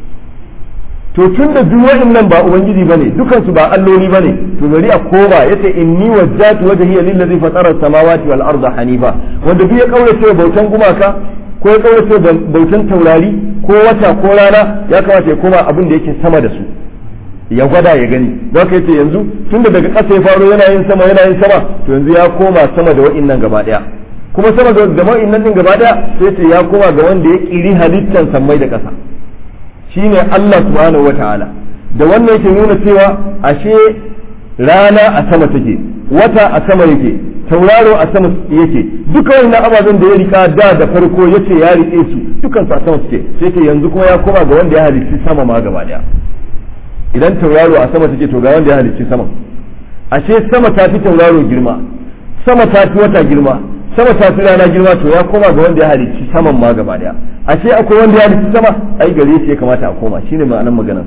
to tun da duk wa'annan ba ubangiji bane dukan su ba alloli bane to bari a koma yace inni wajjatu wajhiya lillazi fatara samawati wal arda hanifa wanda duk ya kaurace bautan gumaka ko ya kaurace bautan taurari ko wata ko rana ya kamata ya koma abin da yake sama da su ya gwada ya gani don ka yace yanzu tunda daga ƙasa ya faro yana yin sama yana yin sama to yanzu ya koma sama da wa'innan gaba daya kuma sama da wa'innan din gaba daya sai ce ya koma ga wanda ya kiri halittan sammai da ƙasa shine Allah subhanahu wata'ala da wannan yake nuna cewa ashe rana a sama take wata a sama yake tauraro a sama yake duka wannan ababen da ya rika da da farko yace ya rike su dukan su a sama suke sai ce yanzu kuma ya koma ga wanda ya halicci sama ma gaba daya idan tauraro a sama take to ga wanda ya halicci sama ashe sama ta fi tauraro girma sama ta fi wata girma sama ta fi rana girma to ya koma ga wanda ya halicci saman ma gaba daya ashe akwai wanda ya halicci sama ai gare shi ya kamata a koma shine ma'anar maganar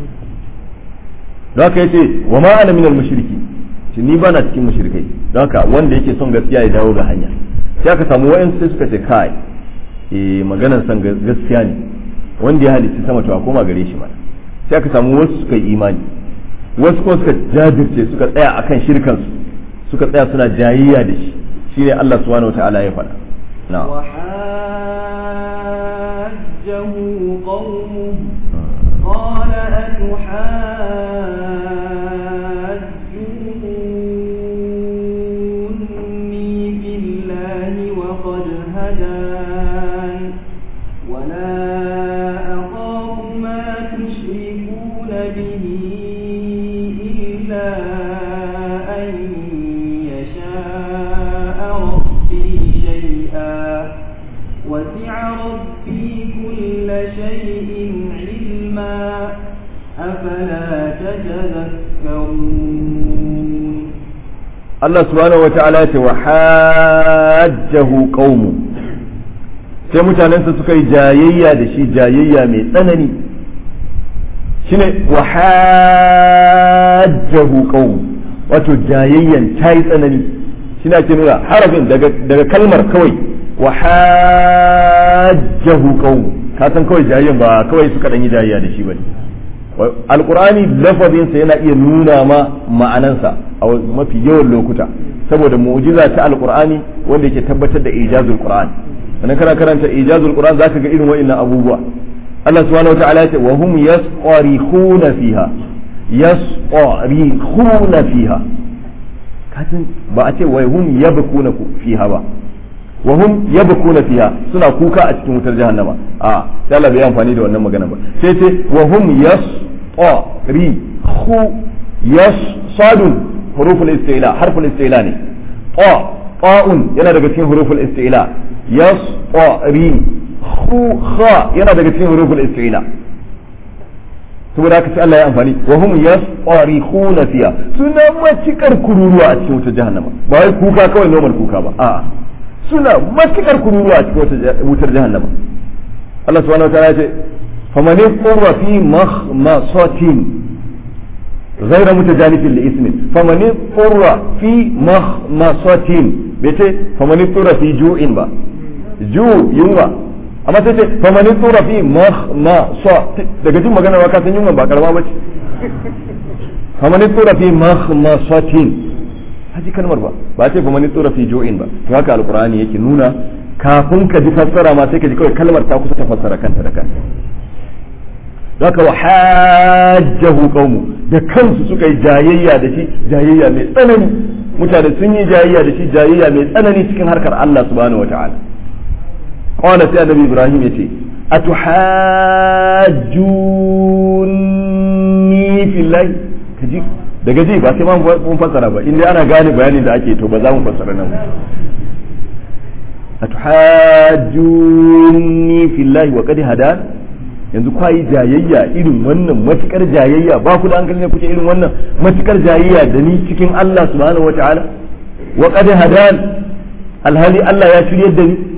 don haka yace wa ma ana minal mushriki shi ni bana cikin mushrikai don haka wanda yake son gaskiya ya dawo ga hanya sai aka samu wayansu sai suka ce kai eh maganar san gaskiya ne wanda ya halicci sama to a koma gare shi mana sai aka samu wasu suka yi imani wasu kuma suka jajirce suka tsaya akan shirkansu suka tsaya suna jayayya da shi shine Allah subhanahu wataala ya faɗa na'am وحاجه قومه قال أتحاجوني في الله وقد هدان ولا أخاف ما تشركون به إلا أن يشاء ربي شيئا وسع ربي كل شيء علما أفلا تتذكرون Allah subhanahu wataala ya ce wa hajjahu qaumu sai mutanensa suka yi jayayya da shi jayayya mai tsanani shine wa hajjahu qaumu wato jayayyan ta yi tsanani shine ake nuna harafin daga daga kalmar kawai wa hajjahu qaumu ka san kawai jayayyan ba kawai suka dan yi jayayya da shi bane alqur'ani lafazinsa yana iya nuna ma ma'anansa a mafi yawan lokuta saboda mu'jiza ta alqur'ani wanda yake tabbatar da ijazul qur'an sannan kana karanta ijazul qur'an zaka ga irin wa'annan abubuwa Allah subhanahu wataala ya ce wa hum yasqarikhuna fiha yasqarikhuna fiha kasan ba a ce wa hum yabkuna fiha ba wa hum yabkuna fiha suna kuka a cikin wutar jahannama a sai Allah bai amfani da wannan magana ba sai ce wa hum yasqari khu yas sadun huruful istila harful istila ne ta ta'un yana daga cikin huruful istila yasqari khu kha yana daga cikin huruful istila saboda haka sai Allah ya amfani wa hum yasqarikhuna fiha suna matikar kururuwa a cikin wutar jahannama ba wai kuka kawai normal kuka ba a'a suna matukar kururuwa a cikin wutar jahannama Allah subhanahu wa ta'ala ce faman yaqra fi makhmasatin ghayra mutajanifin li ismin faman yaqra fi makhmasatin bete faman yaqra fi ju'in ba ju yunwa amma sai ce faman yaqra fi makhmasa daga jin magana ba ka san yunwa ba karama bace faman yaqra fi makhmasatin haji kalmar ba ba ce fa mani tsora fi jo'in ba to haka alqur'ani yake nuna kafin ka ji fassara ma sai ka ji kawai kalmar ta kusa ta fassara kanta da kanta haka wa hajjahu qaumu da kansu suka yi jayayya da shi jayayya mai tsanani mutane sun yi jayayya da shi jayayya mai tsanani cikin harkar Allah subhanahu wataala qala sai annabi ibrahim yace atuhajjuni fillahi kaji daga ji ba sai ma mun fassara ba inda ana gane bayanin da ake to ba za mu fassara nan atuhajjuni fillahi wa qad hadan yanzu kwa yi jayayya irin wannan matukar jayayya ba ku da hankali ne kuke irin wannan matukar jayayya da ni cikin Allah subhanahu wataala wa qad hadan alhali Allah ya shiryar da ni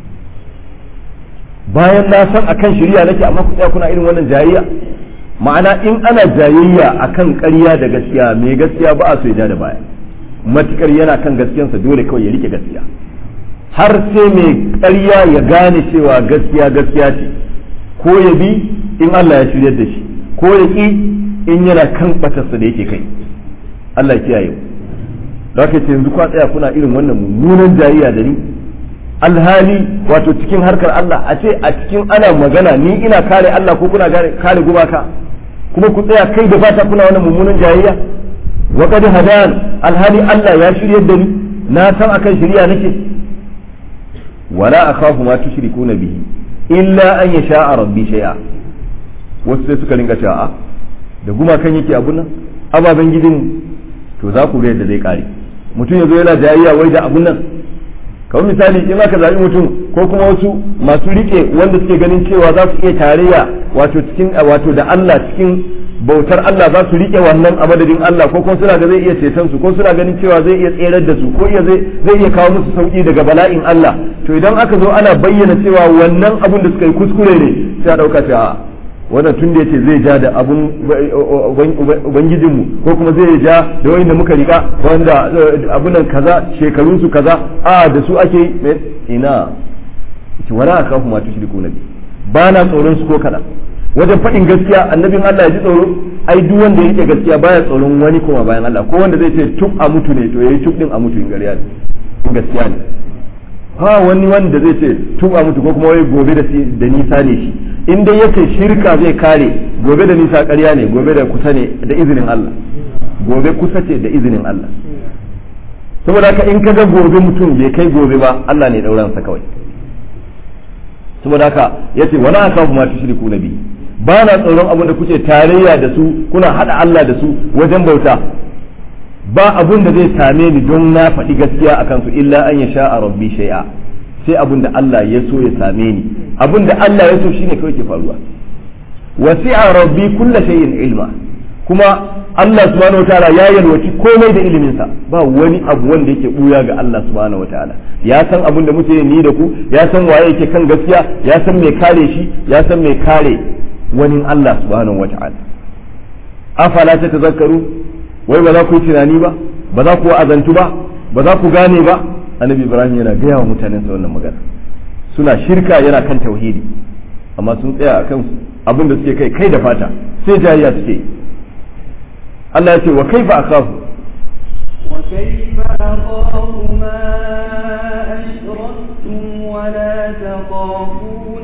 bayan na san akan shirya nake amma ku tsaya kuna irin wannan jayayya ma'ana in ana jayayya akan ƙarya da gaskiya mai gaskiya ba a so ya da baya matukar yana kan gaskiyansa dole kawai ya rike gaskiya har sai mai ƙarya ya gane cewa gaskiya gaskiya ce ko ya bi in Allah ya shiryar da shi ko ya ki in yana kan batarsa da yake kai Allah ya kiyaye da haka ce yanzu kwa tsaya kuna irin wannan mummunan jayayya da ni alhali wato cikin harkar Allah a ce a cikin ana magana ni ina kare Allah ko kuna kare gumaka kuma ku tsaya kai da fata kuna wannan mummunan jayayya wa qad hadan alhali Allah ya shiryar da ni na san akan shirya nake wala akhafu ma tushrikuna bihi illa an yasha rabbi shay'a wasu sai suka ringa cewa da gumakan yake abun nan ababen gidin to za ku ga yadda zai kare mutum ya zo yana jayayya wai da abun nan kamar misali in aka zaɓi mutum ko kuma wasu masu rike wanda suke ganin cewa za su iya tarayya wato cikin wato da Allah cikin bautar Allah za su rike wannan a madadin Allah ko kuma suna ga zai iya ceton su ko suna ganin cewa zai iya tserar da su ko iya zai zai iya kawo musu sauki daga bala'in Allah to idan aka zo ana bayyana cewa wannan abun da suka yi kuskure ne sai a dauka cewa wannan tun da yace zai ja da abun ubangijinmu ko kuma zai ja da wanda muka rika wanda abunan kaza shekarun su kaza a da su ake ina ce wala akafu ma tushriku nabi ba na tsoron su ko kada wajen faɗin gaskiya annabin Allah ya ji tsoro ai duk wanda yake gaskiya baya tsoron wani kuma bayan Allah ko wanda zai ce tuk a mutu ne to yayi tuk din a mutu in gariya in gaskiya ne ha wani wanda zai ce tuk a mutu ko kuma wai gobe da da nisa ne shi in dai yace shirka zai kare gobe da nisa ƙarya ne gobe da kusa ne da izinin Allah gobe kusa ce da izinin Allah saboda haka in kaga gobe mutum bai kai gobe ba Allah ne dauransa kawai saboda haka yace wala akafu ma tushriku nabi ba na tsoron abin da kuke tarayya da su kuna hada Allah da su wajen bauta ba abun da zai same ni don na faɗi gaskiya a kansu illa an ya sha a rabbi shay'a sai abun da Allah ya so ya same ni abun da Allah ya so shine kawai ke faruwa wasi'a rabbi kulla shay'in ilma kuma Allah subhanahu wataala ya yalwaci komai da iliminsa ba wani abu wanda yake buya ga Allah subhanahu wataala ya san abun da muke ni da ku ya san waye yake kan gaskiya ya san mai kare shi ya san mai kare wani Allah subhanahu wataala afala ta tazakkaru wai ba za ku yi tunani ba ba za ku azantu ba ba za ku gane ba annabi ibrahim yana gaya wa mutanen sa wannan magana suna shirka yana kan tauhidi amma sun tsaya akan abin da suke kai kai da fata sai jayayya suke Allah ya ce wa kaifa akhafu وكيف أخاف ما أشركتم ولا تخافون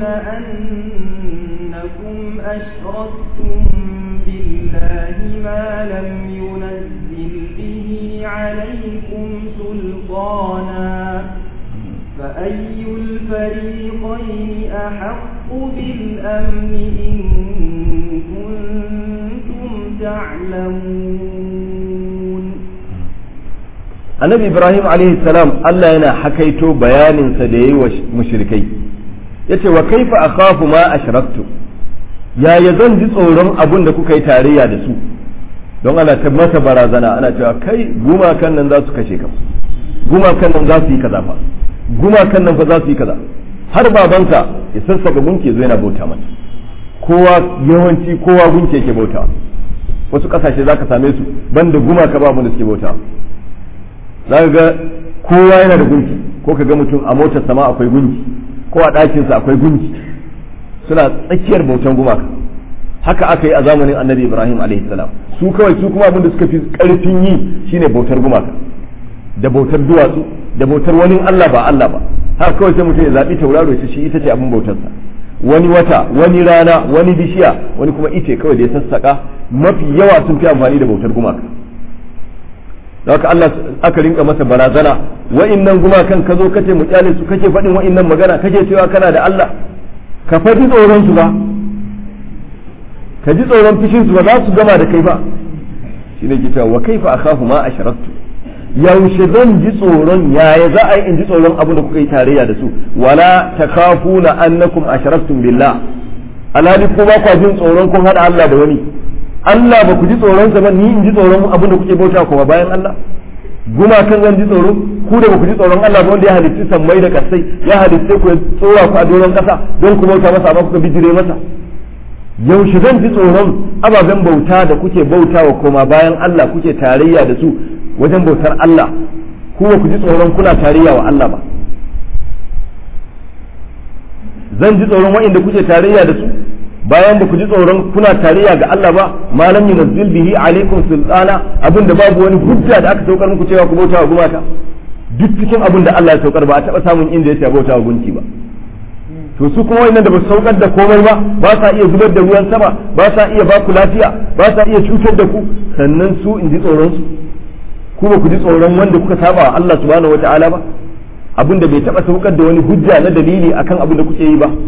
أنكم أشركتم بالله ما لم ينزل به عليكم سلطانا فأي الفريقين أحق بالأمن إن كنتم تعلمون annabi ibrahim alaihi salam Allah yana hakaito bayaninsa da yayi wa mushrikai yace wa kaifa akhafu ma ashraktu yaya zan ji tsoron abun da kuka yi tarayya da su don ana ta masa barazana ana cewa kai gumakan nan za su kashe ka gumakan nan za su yi kaza fa gumakan nan fa za su yi kaza har babansa ya sassaka gunke zo yana bauta mata kowa yawanci kowa gunke yake bauta wasu kasashe zaka same su banda gumaka babu da suke bauta za ka ga kowa yana da gunki ko ka ga mutum a motar sama akwai gunki ko a ɗakinsa akwai gunki suna tsakiyar bautan gumaka haka aka yi a zamanin annabi ibrahim salam su kawai su kuma abin da suka fi ƙarfin yi shine bautar gumaka da bautar duwatsu da bautar wani allah ba allah ba haka kawai sai mutum ya zaɓi tauraro ya shi ita ce abin bautarsa wani wata wani rana wani bishiya wani kuma ice kawai da ya sassaka mafi yawa sun fi amfani da bautar gumaka haka Allah aka rinka masa barazana wa'innan gumakan ka zo kace mu kyale su kake faɗin wa'innan magana kake cewa kana da Allah ka faɗi tsoron su ba ka ji tsoron fishin su ba za su gama da kai ba shine ke cewa wa kaifa akhafu ma asharaktu yaushe zan ji tsoron yaya za a yi in ji tsoron abin da kuka yi tarayya da su wala takafuna annakum asharaktum billah alhali ko ba kwa jin tsoron kun hada Allah da wani Allah ba ku ji tsoronsa ba ni in ji tsoron abin da kuke bauta kuma bayan Allah gumakan zan ji tsoro ku da ba ku ji tsoron Allah ba wanda ya halitti sammai da kasai ya halitta ku tsora ku a doron kasa don ku bauta masa amma kuka bijire masa yaushe zan ji tsoron ababen bauta da kuke bauta wa koma bayan Allah kuke tarayya da su wajen bautar Allah ku ba ku ji tsoron kuna tarayya wa Allah ba zan ji tsoron wa'inda kuke tarayya da su bayan ba ku ji tsoron kuna tarayya ga Allah ba malam yunazzil bihi alaikum sultana abinda babu wani hujja da aka saukar muku cewa ku bauta wa gumaka duk cikin abin da Allah ya saukar ba a taba samun inda ya ce bauta wa gunki ba to su kuma wannan da ba su saukar da komai ba ba sa iya zubar da ruwan sama ba sa iya ba ku lafiya ba sa iya cutar da ku sannan su in ji tsoron su ku ba ku ji tsoron wanda kuka saba wa Allah subhanahu wataala ba abin da bai taba saukar da wani hujja na dalili akan abin da kuke yi ba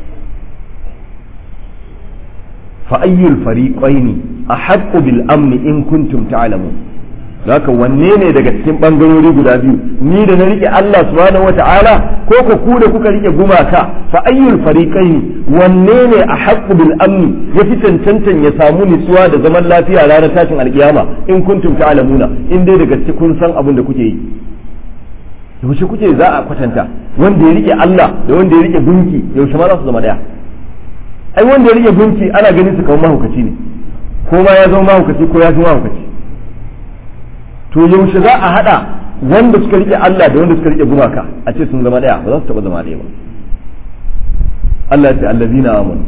فأي الفريقين أحق بالأمن إن كنتم تعلمون haka wanne ne daga cikin bangarori guda biyu ni da na rike Allah subhanahu wata'ala ko ku ku da kuka rike gumaka fa ayyul fariqaini wanne ne a haqqu bil amni ya fi cancantan ya samu nutsuwa da zaman lafiya ranar tashin alkiyama in kuntum ta'lamuna in dai daga cikin kun san abin da kuke yi yaushe kuke za a kwatanta wanda ya rike Allah da wanda ya rike gunki yaushe ma za su zama daya ai wanda ya rike gunki ana ganin su kamar mahaukaci ne ko ma ya zama mahaukaci ko ya fi mahaukaci to yaushe za a hada wanda suka rike Allah da wanda suka rike gumaka a ce sun zama daya ba za su taba zama daya ba Allah ya ce allazina amanu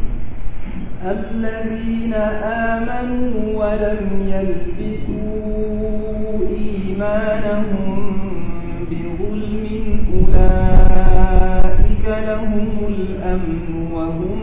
الذين آمنوا ولم يلبسوا إيمانهم بظلم أولئك لهم الأمن وهم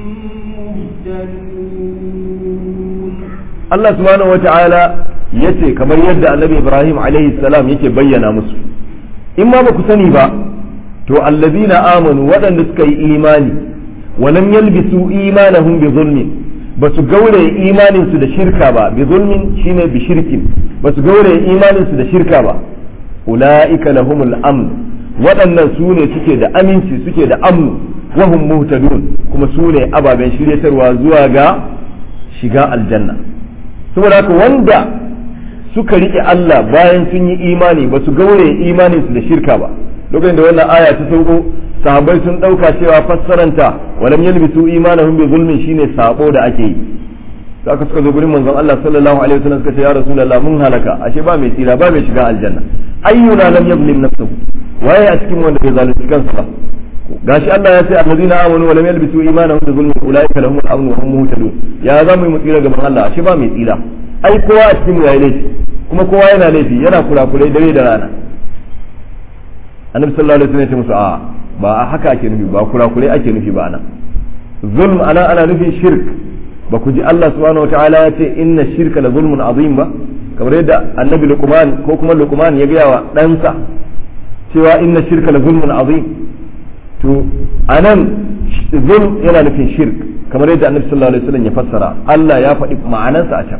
مهتدون Allah subhanahu wa ta'ala ya ce kamar yadda annabi Ibrahim alaihi salam yake bayyana musu in ma ba ku sani ba to allazina amanu waɗanda suka yi imani wa lam yalbisu imanahum bi zulmin ba su gaure imanin su da shirka ba bi zulmin shine bi shirkin ba su gaure imanin su da shirka ba ulaika lahumul amn waɗannan su ne suke da aminci suke da amnu wa hum muhtadun kuma su ne ababen shiryatarwa zuwa ga shiga aljanna saboda haka wanda suka riƙe Allah bayan sun yi imani ba su gaure imanin su da shirka ba lokacin da wannan aya ta sauko sahabbai sun ɗauka cewa fassaranta walam yalbisu imanahum bi zulmin shine sabo da ake yi aka suka zo gurin manzon Allah sallallahu alaihi wasallam suka ce ya rasulullah mun halaka ashe ba mai tsira ba mai shiga aljanna ayyuna lam yadhlim nafsahu waye a cikin wanda bai zalunci kansa ba gashi Allah ya ce allazina amanu wa lam yalbisu imanahum bi zulmin ulaika lahum al-amn wa hum muhtadun ya za mu yi tsira gaban Allah ashe ba mai tsira ai kowa a cikin yayi laifi kuma kowa yana laifi yana kurakurai dare da rana annabi sallallahu alaihi wasallam ya ce musu a ba haka ake nufi ba kurakurai ake nufi ba ana zulm ana ana nufin shirk ba ku ji Allah subhanahu wataala ya ce inna shirka la zulmun azim ba kamar yadda annabi luqman ko kuma luqman ya gaya wa ɗansa cewa inna shirka la zulmun azim to anan zulm yana nufin shirk kamar yadda annabi sallallahu alaihi wasallam ya fassara Allah ya faɗi ma'anarsa a can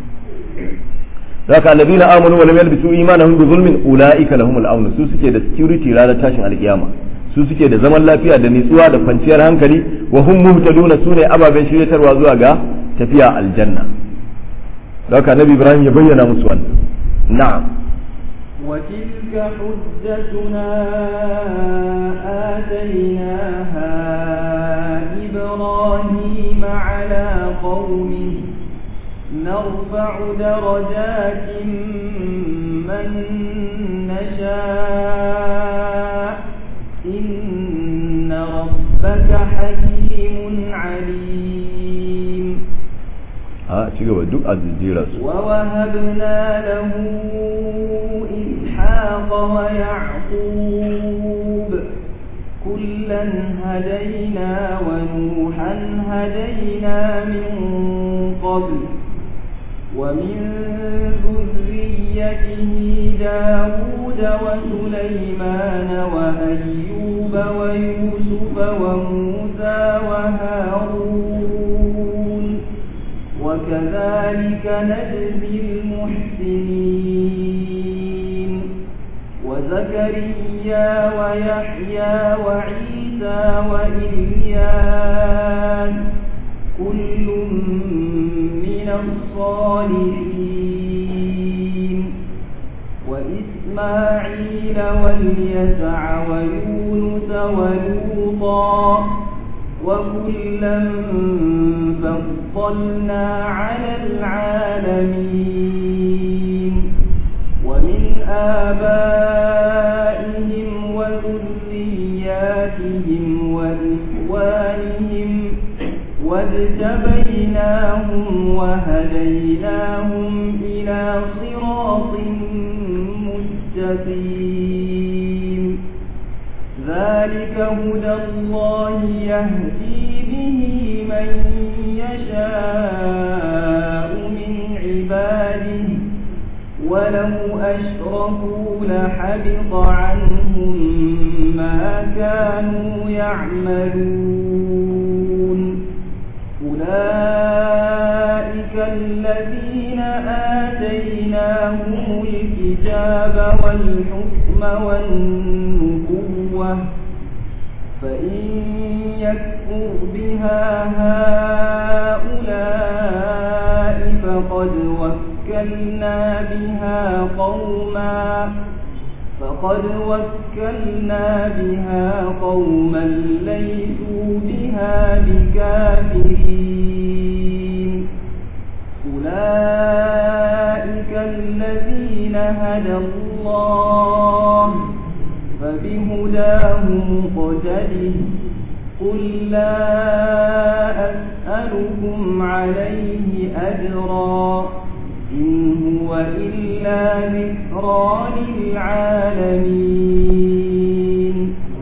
zaka alladhina amanu wa lam yalbisu imanahum bi zulmin ulaika lahumul amn su suke da security ranar tashin alkiyama su suke da zaman lafiya da nitsuwa da kwanciyar hankali wa hum muhtaduna sune ababen shiryatarwa zuwa ga tafiya aljanna zaka nabi ibrahim ya bayyana musu wannan na'am وتلك حجتنا آتيناها إبراهيم على قومه نرفع درجات من نشاء إن ربك حكيم عليم a ci gaba duk a jira su ووهبنا له إسحاق ويعقوب كلا هدينا ونوحا هدينا من قبل ومن ذريته داود وسليمان وأيوب ويوسف وموسى وهارون وكذلك نجزي المحسنين وزكريا ويحيى وعيسى وإلياس كل من الصالحين وإسماعيل واليسع ويونس ولوطا وكلا فضلنا على العالمين ومن آبائهم وذرياتهم وإخوانهم واجتبيناهم وهديناهم إلى صراط مستقيم ذلك هدى الله يهدي به من يشاء من عباده ولو أشركوا لحبط عنهم ما كانوا يعملون أولئك الذين آتيناهم الكتاب والحكم والنبوة فإن يكفر بها هؤلاء فقد وكلنا بها قوما فقد وكلنا بها قوما ليسوا بها بكافرين أولئك الذين هدى الله فبهداه مقتده قل لا أسألكم عليه أجرا إن هو إلا ذكرى للعالمين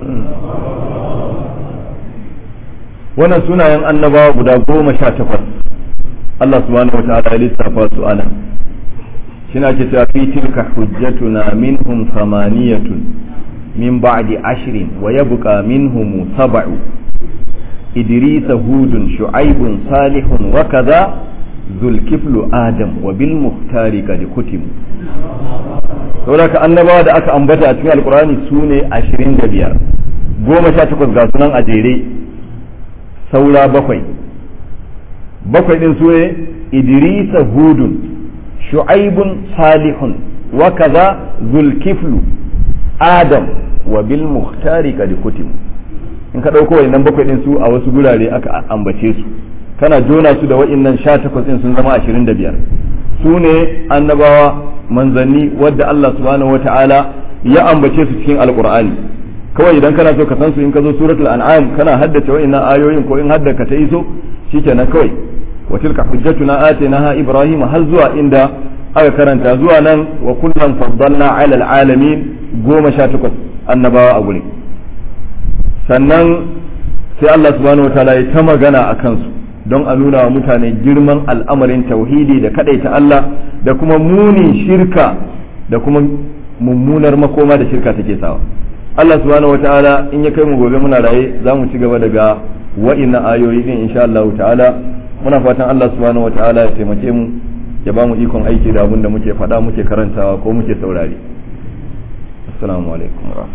wannan sunayen annabawa guda goma sha takwas Allah subhanahu wa ta'ala ya lissafa su ana shina ce ta fi tilka hujjatuna minhum samaniyatun min ba'di ashrin wa yabqa minhum sab'u idris hudun shu'aibun salihun wa kaza zulkiflu adam wa bil muhtari kad kutim saboda ka annabawa da aka ambata a cikin alqur'ani sune 25 goma sha takwas ga sunan a jere saura bakwai bakwai din su ne idrisa hudun shu'aibun salihun wa kaza zulkiflu adam wa bil muhtari kad kutim in ka dauko wannan bakwai din su a wasu gurare aka ambace su kana jona su da wa'innan 18 din sun zama 25 su ne annabawa manzanni wadda Allah subhanahu wata'ala ya ambace su cikin alqur'ani kawai idan kana so ka san su in ka zo suratul an'am kana haddace wa'innan ayoyin ko in haddaka ta iso shikenan kawai wa tilka hujjatuna atainaha ibrahim har zuwa inda aka karanta zuwa nan wa kullum faddalna ala alamin goma sha takwas annabawa a guri sannan sai Allah subhanahu wataala ya ta magana a kansu don a nuna wa mutane girman al'amarin tauhidi da ta Allah da kuma munin shirka da kuma mummunar makoma da shirka take sawa Allah subhanahu wataala in ya kai mu gobe muna raye za mu ci gaba daga wa'innan ayoyi din insha Allah ta'ala muna fatan Allah subhanahu wataala ya taimake mu ya ba mu ikon aiki da abin da muke faɗa muke karantawa ko muke saurari assalamu alaikum wa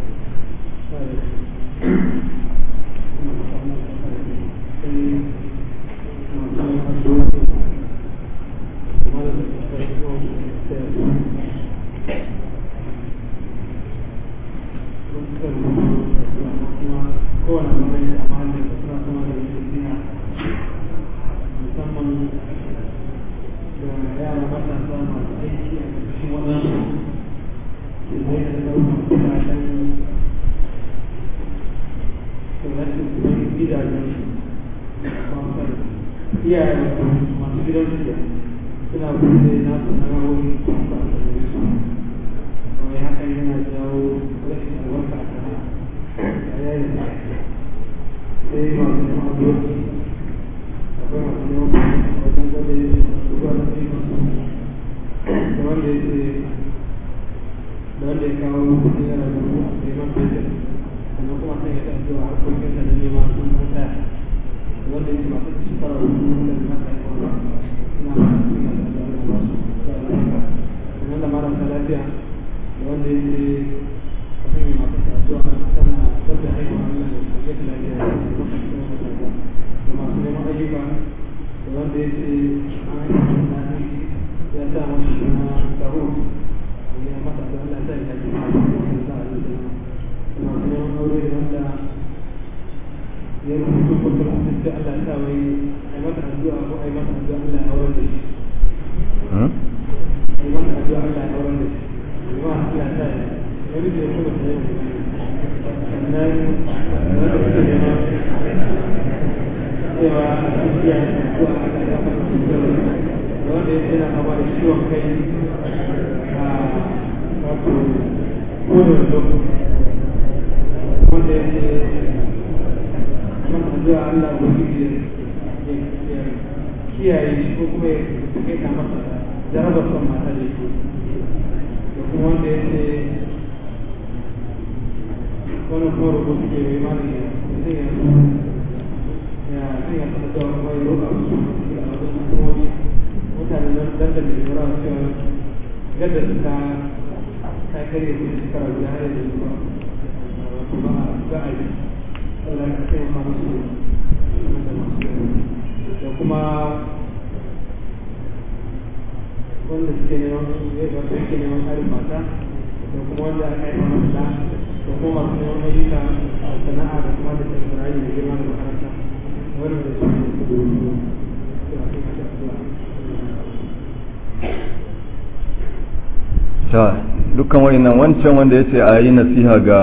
ta dukkan wayannan wancan wanda ya ce a yi nasiha ga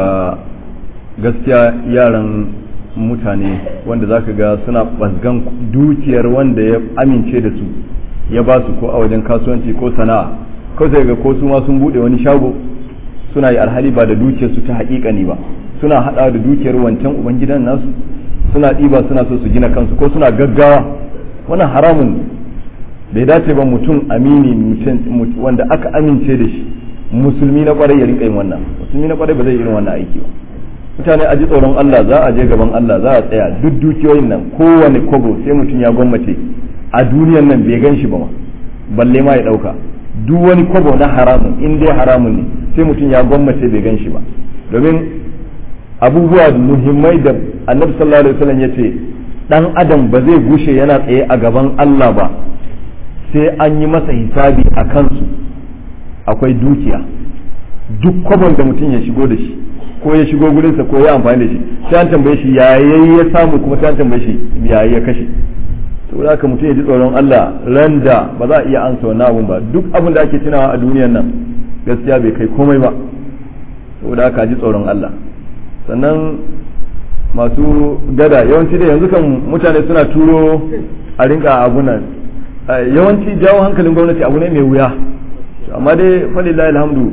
gaskiya yaran mutane wanda zaka ga suna ɓazgan dukiyar wanda ya amince da su ya ba su ko a wajen kasuwanci ko sana'a ko sai ga ko su ma sun bude wani shago suna yi alhali ba da dukiyar su ta haƙiƙani ba suna hada da dukiyar wancan ubangidan nasu suna ɗiba suna so su gina kansu ko suna gaggawa wannan haramun bai dace ba mutum amini wanda aka amince da shi musulmi na kwarai ya rinka yin wannan musulmi na kwarai ba zai irin wannan aiki ba mutane a ji tsoron Allah za a je gaban Allah za a tsaya duk dukiyoyin nan kowane kobo sai mutum ya gwammace a duniyan nan bai gan shi ba ma balle ma ya dauka duk wani kobo na haramun in dai haramun ne sai mutum ya gwammace bai gan shi ba domin abubuwa muhimmai da annabi sallallahu alaihi wasallam ya ce dan adam ba zai gushe yana tsaye a gaban Allah ba sai an yi masa hisabi a kansu akwai dukiya duk kwabon da mutum ya shigo da shi ko ya shigo gurinsa ko ya amfani da shi sai an tambaye shi yayi ya samu kuma sai an tambaye shi yayi ya kashe saboda haka mutum ya ji tsoron Allah ran da ba za a iya ansa wannan abun ba duk abin da ake tunawa a duniyar nan gaskiya bai kai komai ba saboda haka ji tsoron Allah sannan masu gada yawanci da yanzu kan mutane suna turo a rinka abunan yawanci jawo hankalin gwamnati abu ne mai wuya amma dai falillahi alhamdu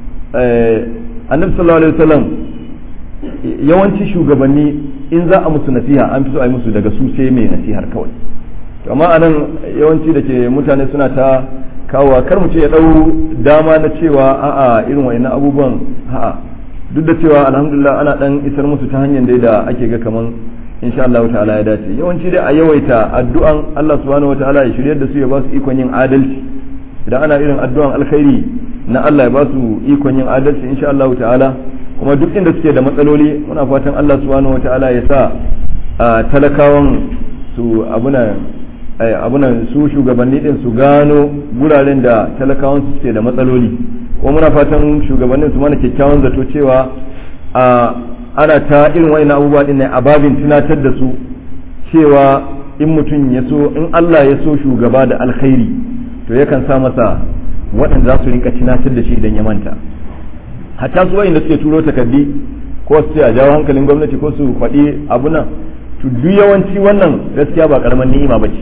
annabi sallallahu alaihi wasallam yawanci shugabanni in za a musu nasiha an fi so a yi musu daga su sai mai nasihar kawai amma anan yawanci da ke mutane suna ta kawo kar mu ce ya dau dama na cewa a'a irin wayannan abubuwan a'a duk da cewa alhamdulillah ana dan isar musu ta hanyar dai da ake ga kaman insha Allah ta'ala ya dace yawanci dai a yawaita addu'an Allah subhanahu wataala ya shiryar da su ya ba su ikon yin adalci idan ana irin addu'an alkhairi na Allah ya ba su ikon yin adalci insha Allah ta'ala kuma duk inda suke da matsaloli muna fatan Allah subhanahu wataala ya sa talakawan su abuna abunan su shugabanni din su gano guraren da talakawan su suke da matsaloli kuma muna fatan shugabannin su mana kyakkyawan zato cewa a ana ta irin wa'in abubuwa din ne a babin tunatar da su cewa in mutum ya so in Allah ya so shugaba da alkhairi to yakan sa masa waɗanda za su rinka tunatar da shi idan ya manta hatta su wa'in da suke turo takardi ko su ce a jawo hankalin gwamnati ko su faɗi abu nan to duk yawanci wannan gaskiya ba karamar ni'ima ba ce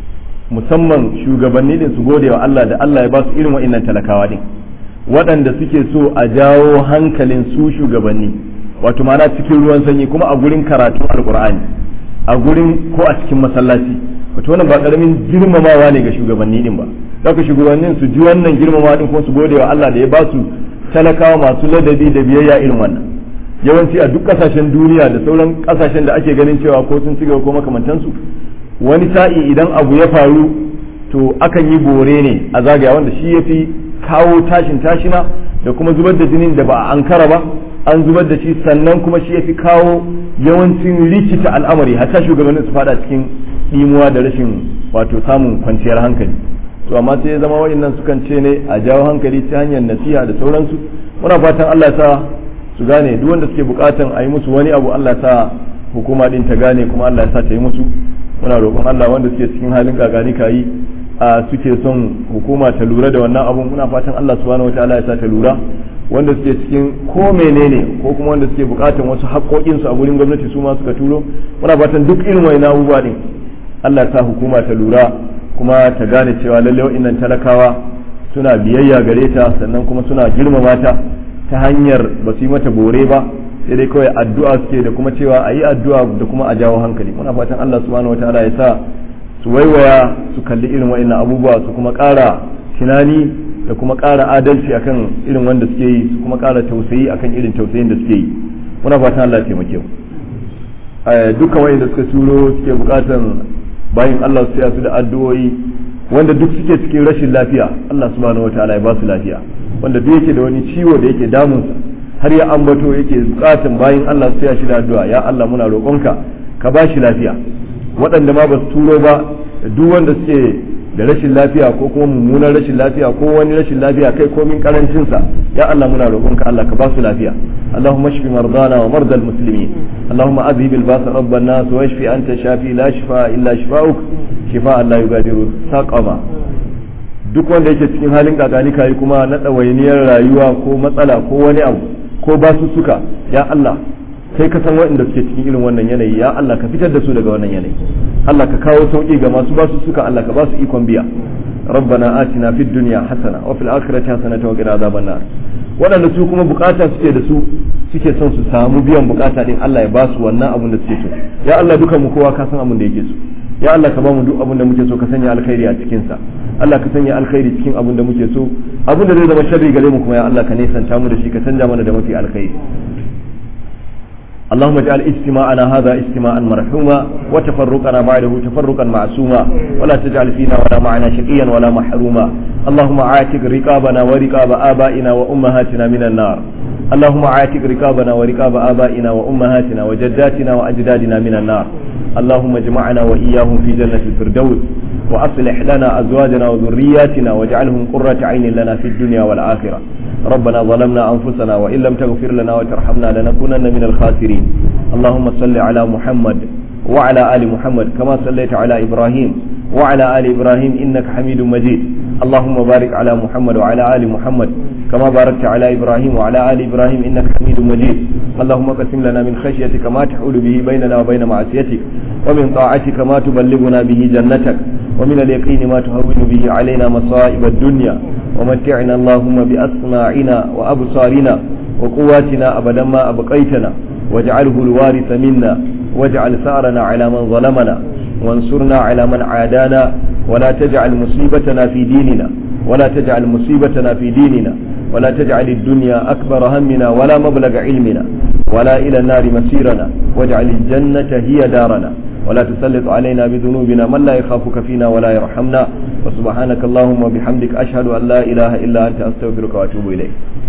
musamman shugabanni din su gode wa Allah da Allah ya ba su irin wa'innan talakawa din waɗanda suke so a jawo hankalin su shugabanni wato ma'ana cikin ruwan sanyi kuma a gurin karatun alkur'ani a gurin ko a cikin masallaci wato wannan ba karamin girmamawa ne ga shugabanni din ba daga shugabannin su ji wannan girmamawa din ko su gode wa Allah da ya ba su talakawa masu ladabi da biyayya irin wannan yawanci a duk kasashen duniya da sauran kasashen da ake ganin cewa ko sun ci gaba ko makamantansu wani sa'i idan abu ya faru to akan yi bore ne a zagaya wanda shi ya fi kawo tashin tashina da kuma zubar da jinin da ba a ankara ba an zubar da shi sannan kuma shi ya fi kawo yawancin rikita al'amari hatta shugabannin su fada cikin ɗimuwa da rashin wato samun kwanciyar hankali to amma sai ya zama waɗannan sukan ce ne a jawo hankali ta hanyar nasiha da sauransu muna fatan Allah ya sa su gane duk wanda suke bukatan a yi musu wani abu Allah ya sa hukuma din ta gane kuma Allah ya sa ta yi musu muna roƙon Allah wanda suke cikin halin gagani kayi a suke son hukuma ta lura da wannan abun muna fatan Allah subhanahu wataala ya sa ta lura wanda suke cikin ko menene ko kuma wanda suke bukatan wasu haƙoƙin su a gurin gwamnati su ma suka turo muna fatan duk irin wani abubuwa din Allah ya sa hukuma ta lura kuma ta gane cewa lalle wa'annan talakawa suna biyayya gare ta sannan kuma suna girmama ta ta hanyar ba su yi mata bore ba sai dai kawai addu'a suke da kuma cewa a yi addu'a da kuma a jawo hankali muna fatan Allah subhanahu wataala ya sa su waiwaya su kalli irin wa'annan abubuwa su kuma ƙara tunani da kuma ƙara adalci akan irin wanda suke yi su kuma ƙara tausayi akan irin tausayin da suke yi muna fatan Allah ya taimake mu dukkan wa'anda suka turo suke bukatan bayan Allah su su da addu'o'i wanda duk suke cikin rashin lafiya Allah subhanahu wataala ya ba su lafiya wanda duk yake da wani ciwo da yake damunsa har ya ambato yake bukatan bayan Allah su shi da addu'a ya Allah muna roƙonka ka ba shi lafiya waɗanda ma ba su turo ba duk wanda suke da rashin lafiya ko kuma mummunan rashin lafiya ko wani rashin lafiya kai komin karancinsa ya Allah muna roƙonka Allah ka ba su lafiya اللهم اشف مرضانا ومرضى المسلمين اللهم اذهب الباس رب الناس واشف انت شافي لا شفاء الا شفاؤك شفاء لا يغادر سقما duk wanda yake cikin halin kakani kayi kuma na ɗawainiyar rayuwa ko matsala ko wani abu ko basussuka ya Allah kai ka san waɗanda suke cikin irin wannan yanayi ya Allah ka fitar da su daga wannan yanayi Allah ka kawo sauki ga masu basussuka Allah ka ba su ikon biya ربنا آتنا في الدنيا حسنة وفي الآخرة حسنة وقنا عذاب النار waɗanda su kuma bukata suke da su suke son su samu biyan bukata din Allah ya ba su wannan abun da suke so ya Allah dukan mu kowa ka san abun da yake so ya Allah ka ba mu duk abun da muke so ka sanya alkhairi a cikin sa Allah ka sanya alkhairi cikin abun da muke so abun da zai zama sharri gare mu kuma ya Allah ka nesanta mu da shi ka canja mana da mafi alkhairi اللهم اجعل اجتماعنا هذا اجتماعا مرحوما وتفرقنا بعده تفرقا معصوما ولا تجعل فينا ولا معنا شقيا ولا محروما اللهم عاتق رقابنا ورقاب آبائنا وأمهاتنا من النار اللهم عاتق رقابنا ورقاب آبائنا وأمهاتنا وجداتنا وأجدادنا من النار اللهم اجمعنا وإياهم في جنة الفردوس وأصلح لنا أزواجنا وذرياتنا واجعلهم قرة عين لنا في الدنيا والآخرة ربنا ظلمنا أنفسنا وإن لم تغفر لنا وترحمنا لنكونن من الخاسرين اللهم صل على محمد وعلى آل محمد كما صليت على إبراهيم وعلى آل إبراهيم إنك حميد مجيد اللهم بارك على محمد وعلى آل محمد كما باركت على إبراهيم وعلى آل إبراهيم إنك حميد مجيد اللهم قسم لنا من خشيتك ما تحول به بيننا وبين معصيتك ومن طاعتك ما تبلغنا به جنتك ومن اليقين ما تهون به علينا مصائب الدنيا ومتعنا اللهم بأسماعنا وأبصارنا وقواتنا أبدا ما أبقيتنا واجعله الوارث منا واجعل ثارنا على من ظلمنا وانصرنا على من عادانا ولا تجعل مصيبتنا في ديننا ولا تجعل مصيبتنا في ديننا ولا تجعل الدنيا أكبر همنا ولا مبلغ علمنا ولا إلى النار مسيرنا واجعل الجنة هي دارنا ولا تسلط علينا بذنوبنا من لا يخافك فينا ولا يرحمنا وسبحانك اللهم وبحمدك أشهد أن لا إله إلا أنت أستغفرك وأتوب إليك